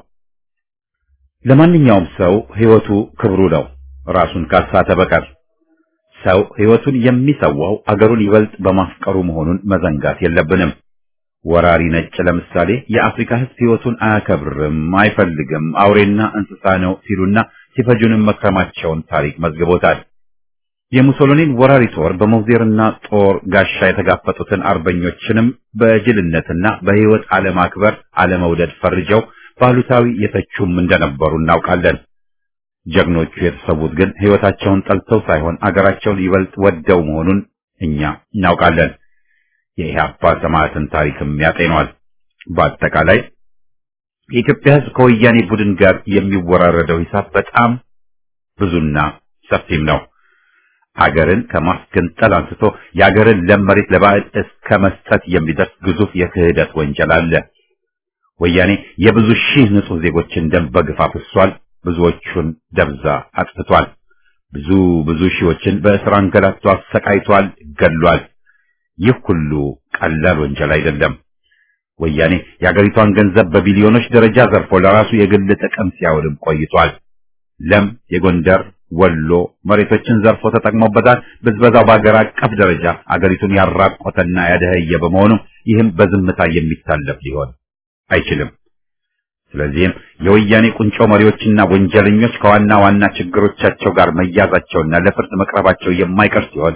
ለማንኛውም ሰው ህይወቱ ክብሩ ነው፣ ራሱን ካሳተ በቀር። ሰው ህይወቱን የሚሰዋው አገሩን ይበልጥ በማፍቀሩ መሆኑን መዘንጋት የለብንም። ወራሪ ነጭ ለምሳሌ የአፍሪካ ህዝብ ህይወቱን አያከብርም፣ አይፈልግም፣ አውሬና እንስሳ ነው ሲሉና ሲፈጁንም መክረማቸውን ታሪክ መዝግቦታል። የሙሶሎኒን ወራሪ ጦር በሞዜርና ጦር ጋሻ የተጋፈጡትን አርበኞችንም በጅልነትና በህይወት አለማክበር አለመውደድ ፈርጀው ባሉታዊ የተቹም እንደነበሩ እናውቃለን። ጀግኖቹ የተሰዉት ግን ህይወታቸውን ጠልተው ሳይሆን አገራቸውን ይበልጥ ወደው መሆኑን እኛ እናውቃለን። የኢህአፓ ሰማዕትን ታሪክም ያጤኗል። በአጠቃላይ የኢትዮጵያ ህዝብ ከወያኔ ቡድን ጋር የሚወራረደው ሂሳብ በጣም ብዙና ሰፊም ነው። አገርን ከማስገንጠል አንስቶ የአገርን ለም መሬት ለባዕድ እስከ መስጠት የሚደርስ ግዙፍ የክህደት ወንጀል አለ። ወያኔ የብዙ ሺህ ንጹህ ዜጎችን ደም በግፍ አፍሷል። ብዙዎቹን ደብዛ አጥፍቷል። ብዙ ብዙ ሺዎችን በእስር አንገላቶ አሰቃይቷል፣ ገድሏል። ይህ ሁሉ ቀላል ወንጀል አይደለም። ወያኔ የአገሪቷን ገንዘብ በቢሊዮኖች ደረጃ ዘርፎ ለራሱ የግል ጥቅም ሲያውልም ቆይቷል። ለም የጎንደር ወሎ መሬቶችን ዘርፎ ተጠቅሞበታል። ብዝበዛው በአገር አቀፍ ደረጃ አገሪቱን ያራቆተና ያደኸየ በመሆኑ ይህም በዝምታ የሚታለፍ ሊሆን አይችልም። ስለዚህም የወያኔ ቁንጮ መሪዎችና ወንጀለኞች ከዋና ዋና ችግሮቻቸው ጋር መያዛቸውና ለፍርድ መቅረባቸው የማይቀር ሲሆን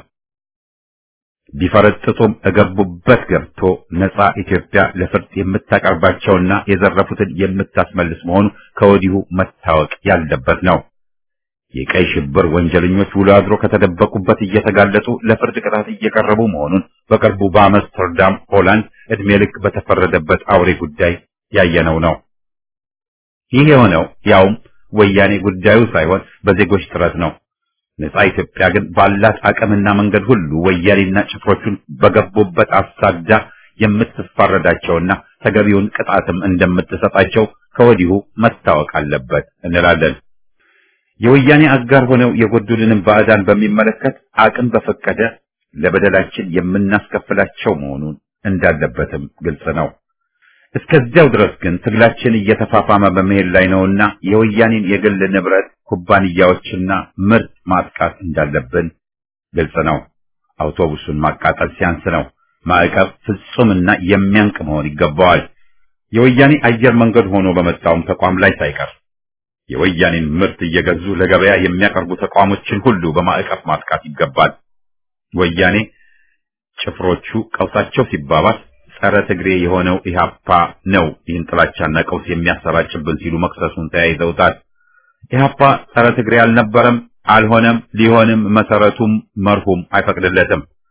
ቢፈረጥጡም እገቡበት ገብቶ ነጻ ኢትዮጵያ ለፍርድ የምታቀርባቸውና የዘረፉትን የምታስመልስ መሆኑ ከወዲሁ መታወቅ ያለበት ነው። የቀይ ሽብር ወንጀለኞች ውሎ አድሮ ከተደበቁበት እየተጋለጡ ለፍርድ ቅጣት እየቀረቡ መሆኑን በቅርቡ በአምስተርዳም ሆላንድ ዕድሜ ልክ በተፈረደበት አውሬ ጉዳይ ያየነው ነው። ይህ የሆነው ያውም ወያኔ ጉዳዩ ሳይሆን በዜጎች ጥረት ነው። ነጻ ኢትዮጵያ ግን ባላት አቅምና መንገድ ሁሉ ወያኔና ጭፍሮቹን በገቡበት አሳዳ የምትፋረዳቸውና ተገቢውን ቅጣትም እንደምትሰጣቸው ከወዲሁ መታወቅ አለበት እንላለን። የወያኔ አጋር ሆነው የጎዱልንም ባዕዳን በሚመለከት አቅም በፈቀደ ለበደላችን የምናስከፍላቸው መሆኑን እንዳለበትም ግልጽ ነው። እስከዚያው ድረስ ግን ትግላችን እየተፋፋመ በመሄድ ላይ ነውና የወያኔን የግል ንብረት ኩባንያዎችና ምርት ማጥቃት እንዳለብን ግልጽ ነው። አውቶቡሱን ማቃጠል ሲያንስ ነው። ማዕቀብ ፍጹምና የሚያንቅ መሆን ይገባዋል። የወያኔ አየር መንገድ ሆኖ በመጣውም ተቋም ላይ ሳይቀር የወያኔን ምርት እየገዙ ለገበያ የሚያቀርቡ ተቋሞችን ሁሉ በማዕቀብ ማጥቃት ይገባል። ወያኔ ጭፍሮቹ ቀውሳቸው ሲባባስ ጸረ ትግሬ የሆነው ኢህአፓ ነው ይህን ጥላቻና ቀውስ የሚያሰራጭብን ሲሉ መክሰሱን ተያይዘውታል። ኢህአፓ ጸረ ትግሬ አልነበረም፣ አልሆነም፣ ሊሆንም መሰረቱም መርሁም አይፈቅድለትም።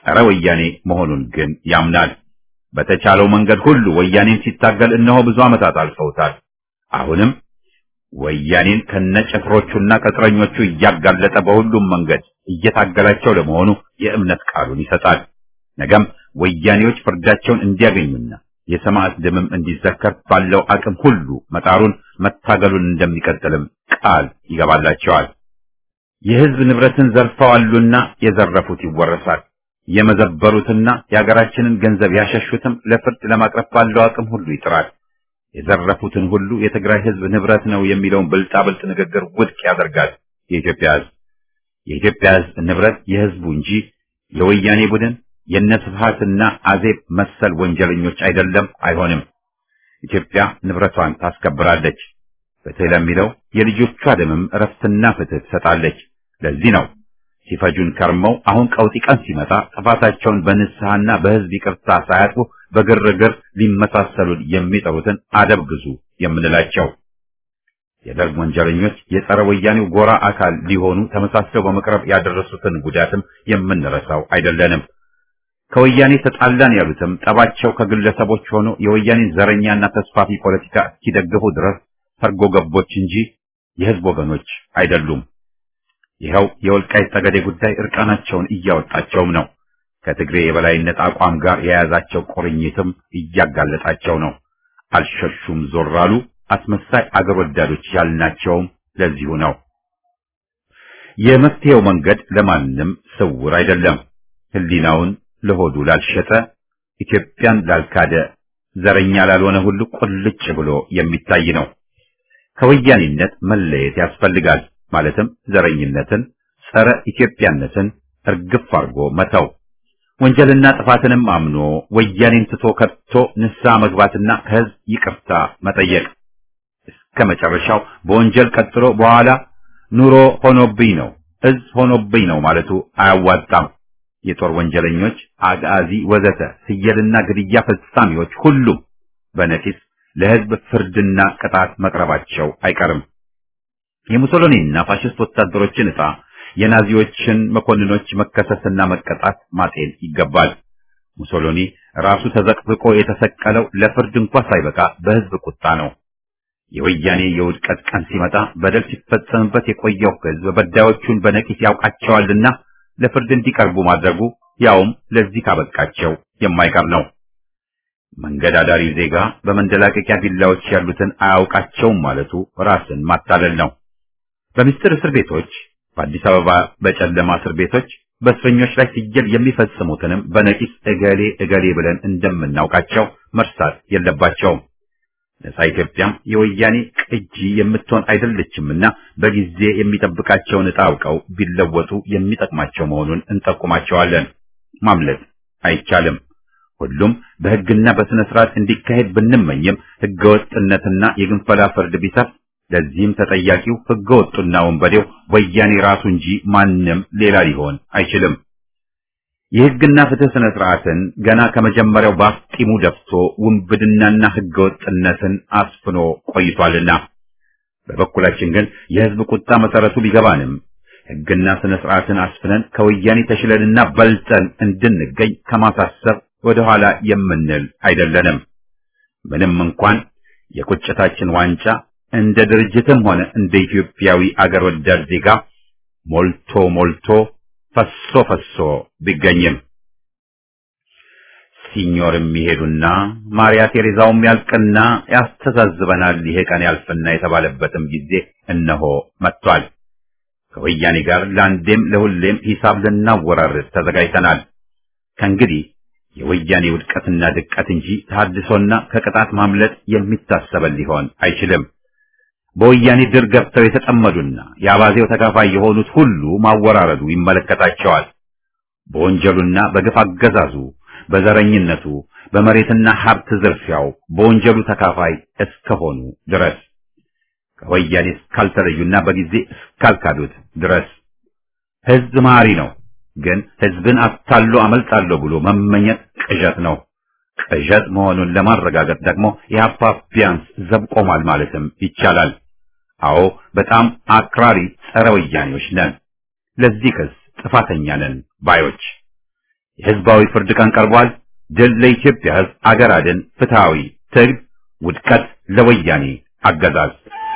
ጸረ ወያኔ መሆኑን ግን ያምናል። በተቻለው መንገድ ሁሉ ወያኔን ሲታገል እነሆ ብዙ ዓመታት አልፈውታል። አሁንም ወያኔን ከነጭፍሮቹና ቅጥረኞቹ እያጋለጠ በሁሉም መንገድ እየታገላቸው ለመሆኑ የእምነት ቃሉን ይሰጣል። ነገም ወያኔዎች ፍርዳቸውን እንዲያገኙና የሰማዕት ደምም እንዲዘከር ባለው አቅም ሁሉ መጣሩን መታገሉን እንደሚቀጥልም ቃል ይገባላቸዋል። የሕዝብ ንብረትን ዘርፈዋሉና የዘረፉት ይወረሳል። የመዘበሩትና የሀገራችንን ገንዘብ ያሸሹትም ለፍርድ ለማቅረብ ባለው አቅም ሁሉ ይጥራል። የዘረፉትን ሁሉ የትግራይ ሕዝብ ንብረት ነው የሚለውን ብልጣብልጥ ንግግር ውድቅ ያደርጋል። የኢትዮጵያ ሕዝብ የኢትዮጵያ ሕዝብ ንብረት የሕዝቡ እንጂ የወያኔ ቡድን የነስብሃትና አዜብ መሰል ወንጀለኞች አይደለም፣ አይሆንም። ኢትዮጵያ ንብረቷን ታስከብራለች። ፍትህ ለሚለው የልጆቿ ደምም እረፍትና ፍትህ ትሰጣለች። ለዚህ ነው ሲፈጁን ከርመው አሁን ቀውጢ ቀን ሲመጣ ጥፋታቸውን በንስሐና በሕዝብ ይቅርታ ሳያጥፉ በግርግር ሊመሳሰሉን የሚጠሩትን አደብ ግዙ የምንላቸው። የደርግ ወንጀለኞች የጸረ ወያኔው ጎራ አካል ሊሆኑ ተመሳስለው በመቅረብ ያደረሱትን ጉዳትም የምንረሳው አይደለንም። ከወያኔ ተጣላን ያሉትም ጠባቸው ከግለሰቦች ሆኖ የወያኔን ዘረኛና ተስፋፊ ፖለቲካ እስኪደግፉ ድረስ ሰርጎ ገቦች እንጂ የሕዝብ ወገኖች አይደሉም። ይኸው የወልቃይት ጠገዴ ጉዳይ እርቃናቸውን እያወጣቸውም ነው። ከትግሬ የበላይነት አቋም ጋር የያዛቸው ቁርኝትም እያጋለጣቸው ነው። አልሸሹም ዞር አሉ። አስመሳይ አገር ወዳዶች ያልናቸውም ለዚሁ ነው። የመፍትሄው መንገድ ለማንም ስውር አይደለም። ሕሊናውን ለሆዱ ላልሸጠ፣ ኢትዮጵያን ላልካደ፣ ዘረኛ ላልሆነ ሁሉ ቁልጭ ብሎ የሚታይ ነው። ከወያኔነት መለየት ያስፈልጋል። ማለትም ዘረኝነትን፣ ጸረ ኢትዮጵያነትን እርግፍ አድርጎ መተው፣ ወንጀልና ጥፋትንም አምኖ ወያኔን ትቶ ከቶ ንስሐ መግባትና ከሕዝብ ይቅርታ መጠየቅ እስከ መጨረሻው በወንጀል ቀጥሎ በኋላ ኑሮ ሆኖብኝ ነው እዝ ሆኖብኝ ነው ማለቱ አያዋጣም። የጦር ወንጀለኞች፣ አጋዚ፣ ወዘተ ስየልና ግድያ ፈጻሚዎች ሁሉም በነቂስ ለሕዝብ ፍርድና ቅጣት መቅረባቸው አይቀርም። የሙሶሎኒና ፋሽስት ወታደሮችን ዕጣ የናዚዎችን መኮንኖች መከሰስና መቀጣት ማጤን ይገባል። ሙሶሎኒ ራሱ ተዘቅዝቆ የተሰቀለው ለፍርድ እንኳ ሳይበቃ በሕዝብ ቁጣ ነው። የወያኔ የውድቀት ቀን ሲመጣ በደል ሲፈጸምበት የቆየው ሕዝብ በዳዮቹን በነቂስ ያውቃቸዋልና ለፍርድ እንዲቀርቡ ማድረጉ ያውም ለዚህ ካበቃቸው የማይቀር ነው። መንገድ አዳሪ ዜጋ በመንደላቀቂያ ቢላዎች ያሉትን አያውቃቸውም ማለቱ ራስን ማታለል ነው። በምስጢር እስር ቤቶች፣ በአዲስ አበባ በጨለማ እስር ቤቶች በእስረኞች ላይ ሲጀል የሚፈጽሙትንም በነቂስ እገሌ እገሌ ብለን እንደምናውቃቸው መርሳት የለባቸውም። ነጻ ኢትዮጵያም የወያኔ ቅጂ የምትሆን አይደለችምና በጊዜ የሚጠብቃቸውን ዕጣ አውቀው ቢለወጡ የሚጠቅማቸው መሆኑን እንጠቁማቸዋለን። ማምለጥ አይቻልም። ሁሉም በሕግና በሥነ ሥርዓት እንዲካሄድ ብንመኝም ሕገወጥነትና የግንፈላ ፍርድ ቢሰፍ ለዚህም ተጠያቂው ሕገወጡና ወንበዴው ወያኔ ራሱ እንጂ ማንም ሌላ ሊሆን አይችልም። የሕግና ፍትህ ሥነ ሥርዓትን ገና ከመጀመሪያው ባፍጢሙ ደፍቶ ውንብድናና ሕገወጥነትን አስፍኖ ቆይቷልና በበኩላችን ግን የሕዝብ ቁጣ መሰረቱ ቢገባንም ሕግና ሥነ ሥርዓትን አስፍነን ከወያኔ ተሽለንና በልጠን እንድንገኝ ከማሳሰብ ወደ ኋላ የምንል አይደለንም። ምንም እንኳን የቁጭታችን ዋንጫ እንደ ድርጅትም ሆነ እንደ ኢትዮጵያዊ አገር ወዳድ ዜጋ ሞልቶ ሞልቶ ፈሶ ፈሶ ቢገኝም ሲኞርም ይሄዱና ማርያ ቴሬዛውም ያልቅና ያስተዛዝበናል ይሄ ቀን ያልፍና የተባለበትም ጊዜ እነሆ መጥቷል። ከወያኔ ጋር ለአንዴም ለሁሌም ሂሳብ ልናወራርድ ተዘጋጅተናል። ከእንግዲህ የወያኔ ውድቀትና ድቀት እንጂ ተሐድሶና ከቅጣት ማምለጥ የሚታሰበን ሊሆን አይችልም። በወያኔ ድር ገብተው የተጠመዱና የአባዜው ተካፋይ የሆኑት ሁሉ ማወራረዱ ይመለከታቸዋል። በወንጀሉና በግፍ አገዛዙ፣ በዘረኝነቱ፣ በመሬትና ሀብት ዝርፊያው በወንጀሉ ተካፋይ እስከሆኑ ድረስ ከወያኔ እስካልተለዩና በጊዜ እስካልካዱት ድረስ ሕዝብ መሐሪ ነው። ግን ሕዝብን አታሎ አመልጣለሁ ብሎ መመኘት ቅዠት ነው። ቅዠት መሆኑን ለማረጋገጥ ደግሞ የአፓ ቢያንስ ዘብ ቆሟል ማለትም ይቻላል። አዎ በጣም አክራሪ ጸረ ወያኔዎች ነን። ለዚህ ክስ ጥፋተኛ ነን ባዮች የህዝባዊ ፍርድ ቀን ቀርቧል። ድል ለኢትዮጵያ ህዝብ፣ አገር አድን፣ ፍትሃዊ ትግል፣ ውድቀት ለወያኔ አገዛዝ።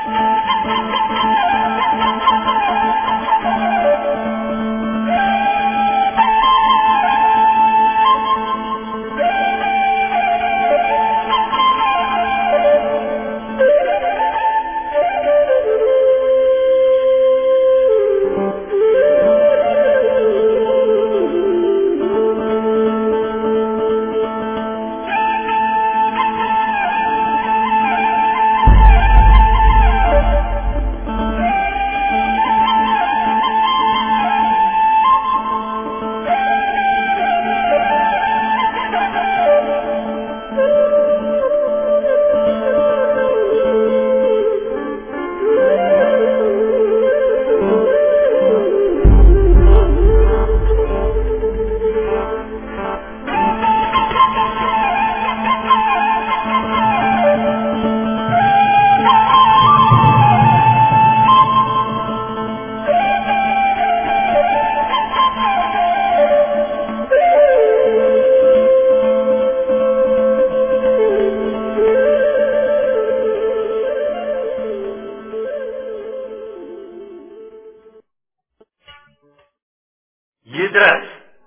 ይድረስ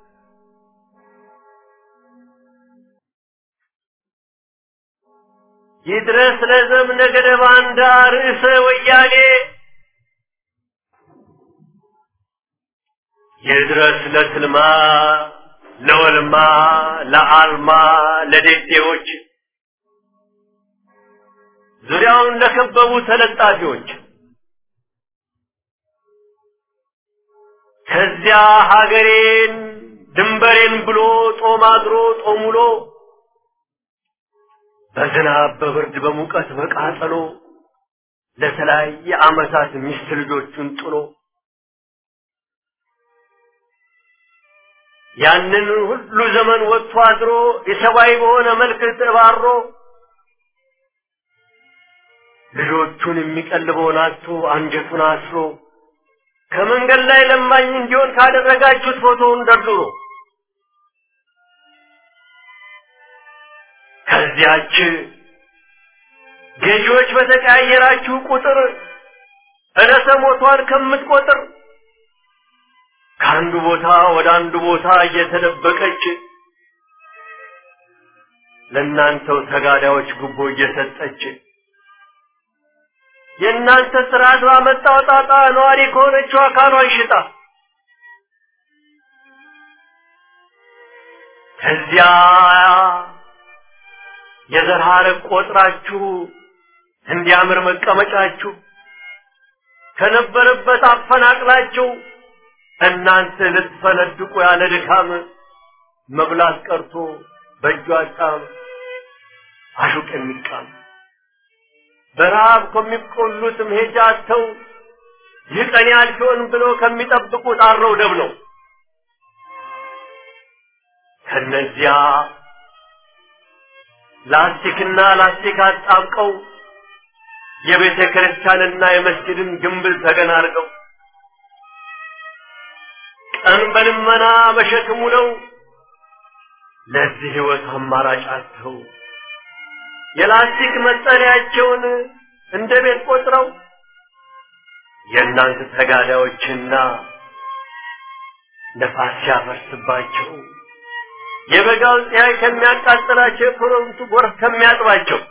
ይድረስ ለዘምነ ገደ ባንዳ ርዕሰ ወያኔ ይድረስ ለትልማ ለወልማ ለአልማ ለዴዴዎች ዙሪያውን ለከበቡ ተለጣፊዎች ከዚያ ሀገሬን ድንበሬን ብሎ ጦም አድሮ ጦም ውሎ በዝናብ በብርድ በሙቀት በቃጠሎ ለተለያየ ዓመታት ሚስት ልጆቹን ጥሎ ያንን ሁሉ ዘመን ወጥቶ አድሮ የሰብአዊ በሆነ መልክ ተባሮ ልጆቹን የሚቀልበውን አጥቶ አንጀቱን አስሮ ከመንገድ ላይ ለማኝ እንዲሆን ካደረጋችሁት ፎቶውን ደርድሮ ከዚያች ገዢዎች በተቀያየራችሁ ቁጥር እለተ ሞቷን ከምትቆጥር ከአንዱ ቦታ ወደ አንዱ ቦታ እየተደበቀች ለእናንተው ተጋዳዮች ጉቦ እየሰጠች የእናንተ ስርዓት ባመጣው ጣጣ ነዋሪ ከሆነችው አካሏን ሽጣ ከዚያ የዘር ሐረግ ቆጥራችሁ እንዲያምር መቀመጫችሁ ከነበረበት አፈናቅላችሁ እናንተ ልትፈነድቁ ያለ ድካም መብላት ቀርቶ በእጁ አጣም አሹቅ የሚቃም በረሃብ ከሚቆሉት መሄጃ አጥተው ይህ ቀን ያልፊውን ብሎ ከሚጠብቁት አረው ደብ ነው። ከነዚያ ላስቲክና ላስቲክ አጣብቀው የቤተ ክርስቲያንና የመስጊድን ግንብል ተገን አድርገው ቀን በልመና በሸክሙ ነው ለዚህ ህይወት አማራጭ አጥተው የላስቲክ መጠለያቸውን እንደ ቤት ቆጥረው የእናንተ ተጋዳዮችና ነፋስ ሲያፈርስባቸው የበጋው ፀሐይ ከሚያቃጥላቸው የክረምቱ ጎርፍ ከሚያጥባቸው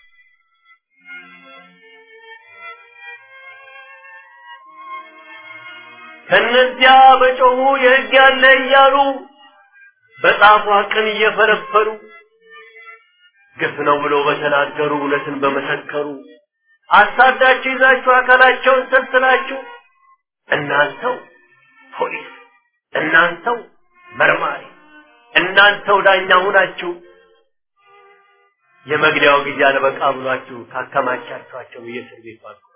ከነዚያ በጮሁ የህግ ያለ እያሉ በጣፏ ቅን እየፈለፈሉ ግፍ ነው ብሎ በተናገሩ እውነትን በመሰከሩ አሳዳችሁ ይዛችሁ አካላቸውን ሰልስላችሁ እናንተው ፖሊስ፣ እናንተው መርማሪ፣ እናንተው ዳኛ ሁናችሁ የመግደያው ጊዜ አልበቃ ብሏችሁ ካከማቻችኋቸው የእስር ቤት ባልኩባቸው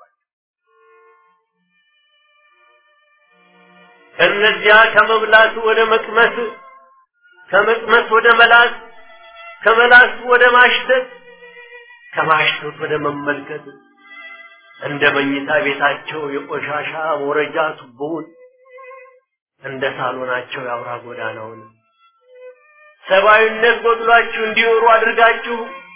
ከእነዚያ ከመብላቱ ወደ መቅመስ ከመቅመስ ወደ መላስ ከመላስ ወደ ማሽተት ከማሽተት ወደ መመልከት እንደ መኝታ ቤታቸው የቆሻሻ መውረጃ ቱቦውን እንደ ሳሎናቸው የአውራ ጎዳናውን ሰብአዊነት ጎድሏችሁ እንዲኖሩ አድርጋችሁ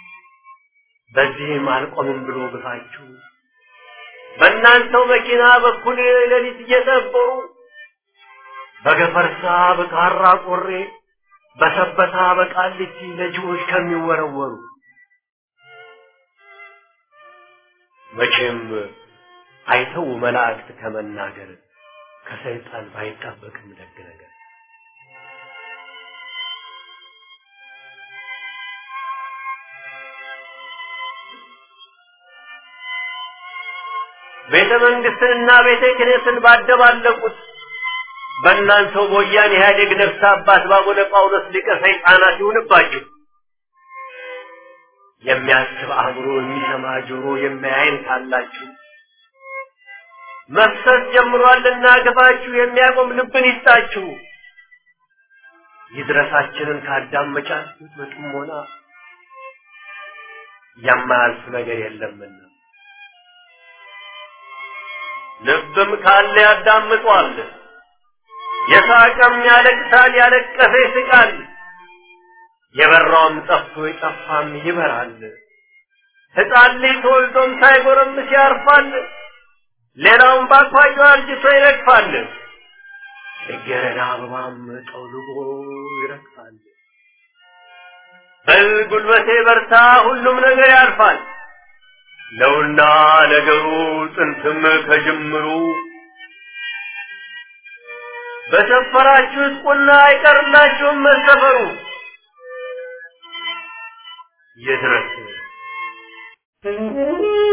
በዚህም አልቆምም ብሎ ግፋችሁ በእናንተው መኪና በኩል ሌሊት እየጠበሩ በገፈርሳ በካራ ቆሬ በሰበታ በቃሊቲ ለጅቦች ከሚወረወሩ መቼም አይተው መላእክት ከመናገር ከሰይጣን ባይጠበቅም ደግ ነገር ቤተ መንግስትንና ቤተ ክህነትን ባደባለቁት በእናንተው በወያኔ ኢህአዴግ ነፍስ አባት ባቡነ ጳውሎስ ሊቀ ሰይጣናት ይሁንባችሁ። የሚያስብ አእምሮ፣ የሚሰማ ጆሮ፣ የሚያይን ካላችሁ መፍሰስ ጀምሯልና ግፋችሁ የሚያቆም ልብን ይስጣችሁ። ይድረሳችንን ካዳመጫችሁት በጥሞና የማያልፍ ነገር የለምና ልብም ካለ ያዳምጧል። የሳቀም ያለቅሳል፣ ያለቀሰ ይስቃል። የበራውም ጠፍቶ የጠፋም ይበራል። ሕፃን ልጅ ተወልዶም ሳይጎረምስ ያርፋል። ሌላውም ባኳየው አርጅቶ ይረግፋል። ጽጌረዳ አበባም ጠውልጎ ይረግፋል። በል ጉልበቴ በርታ፣ ሁሉም ነገር ያልፋል ነውና ነገሩ ጥንትም ከጅምሩ በሰፈራችሁት ቁና አይቀርላችሁም መሰፈሩ ይድረስ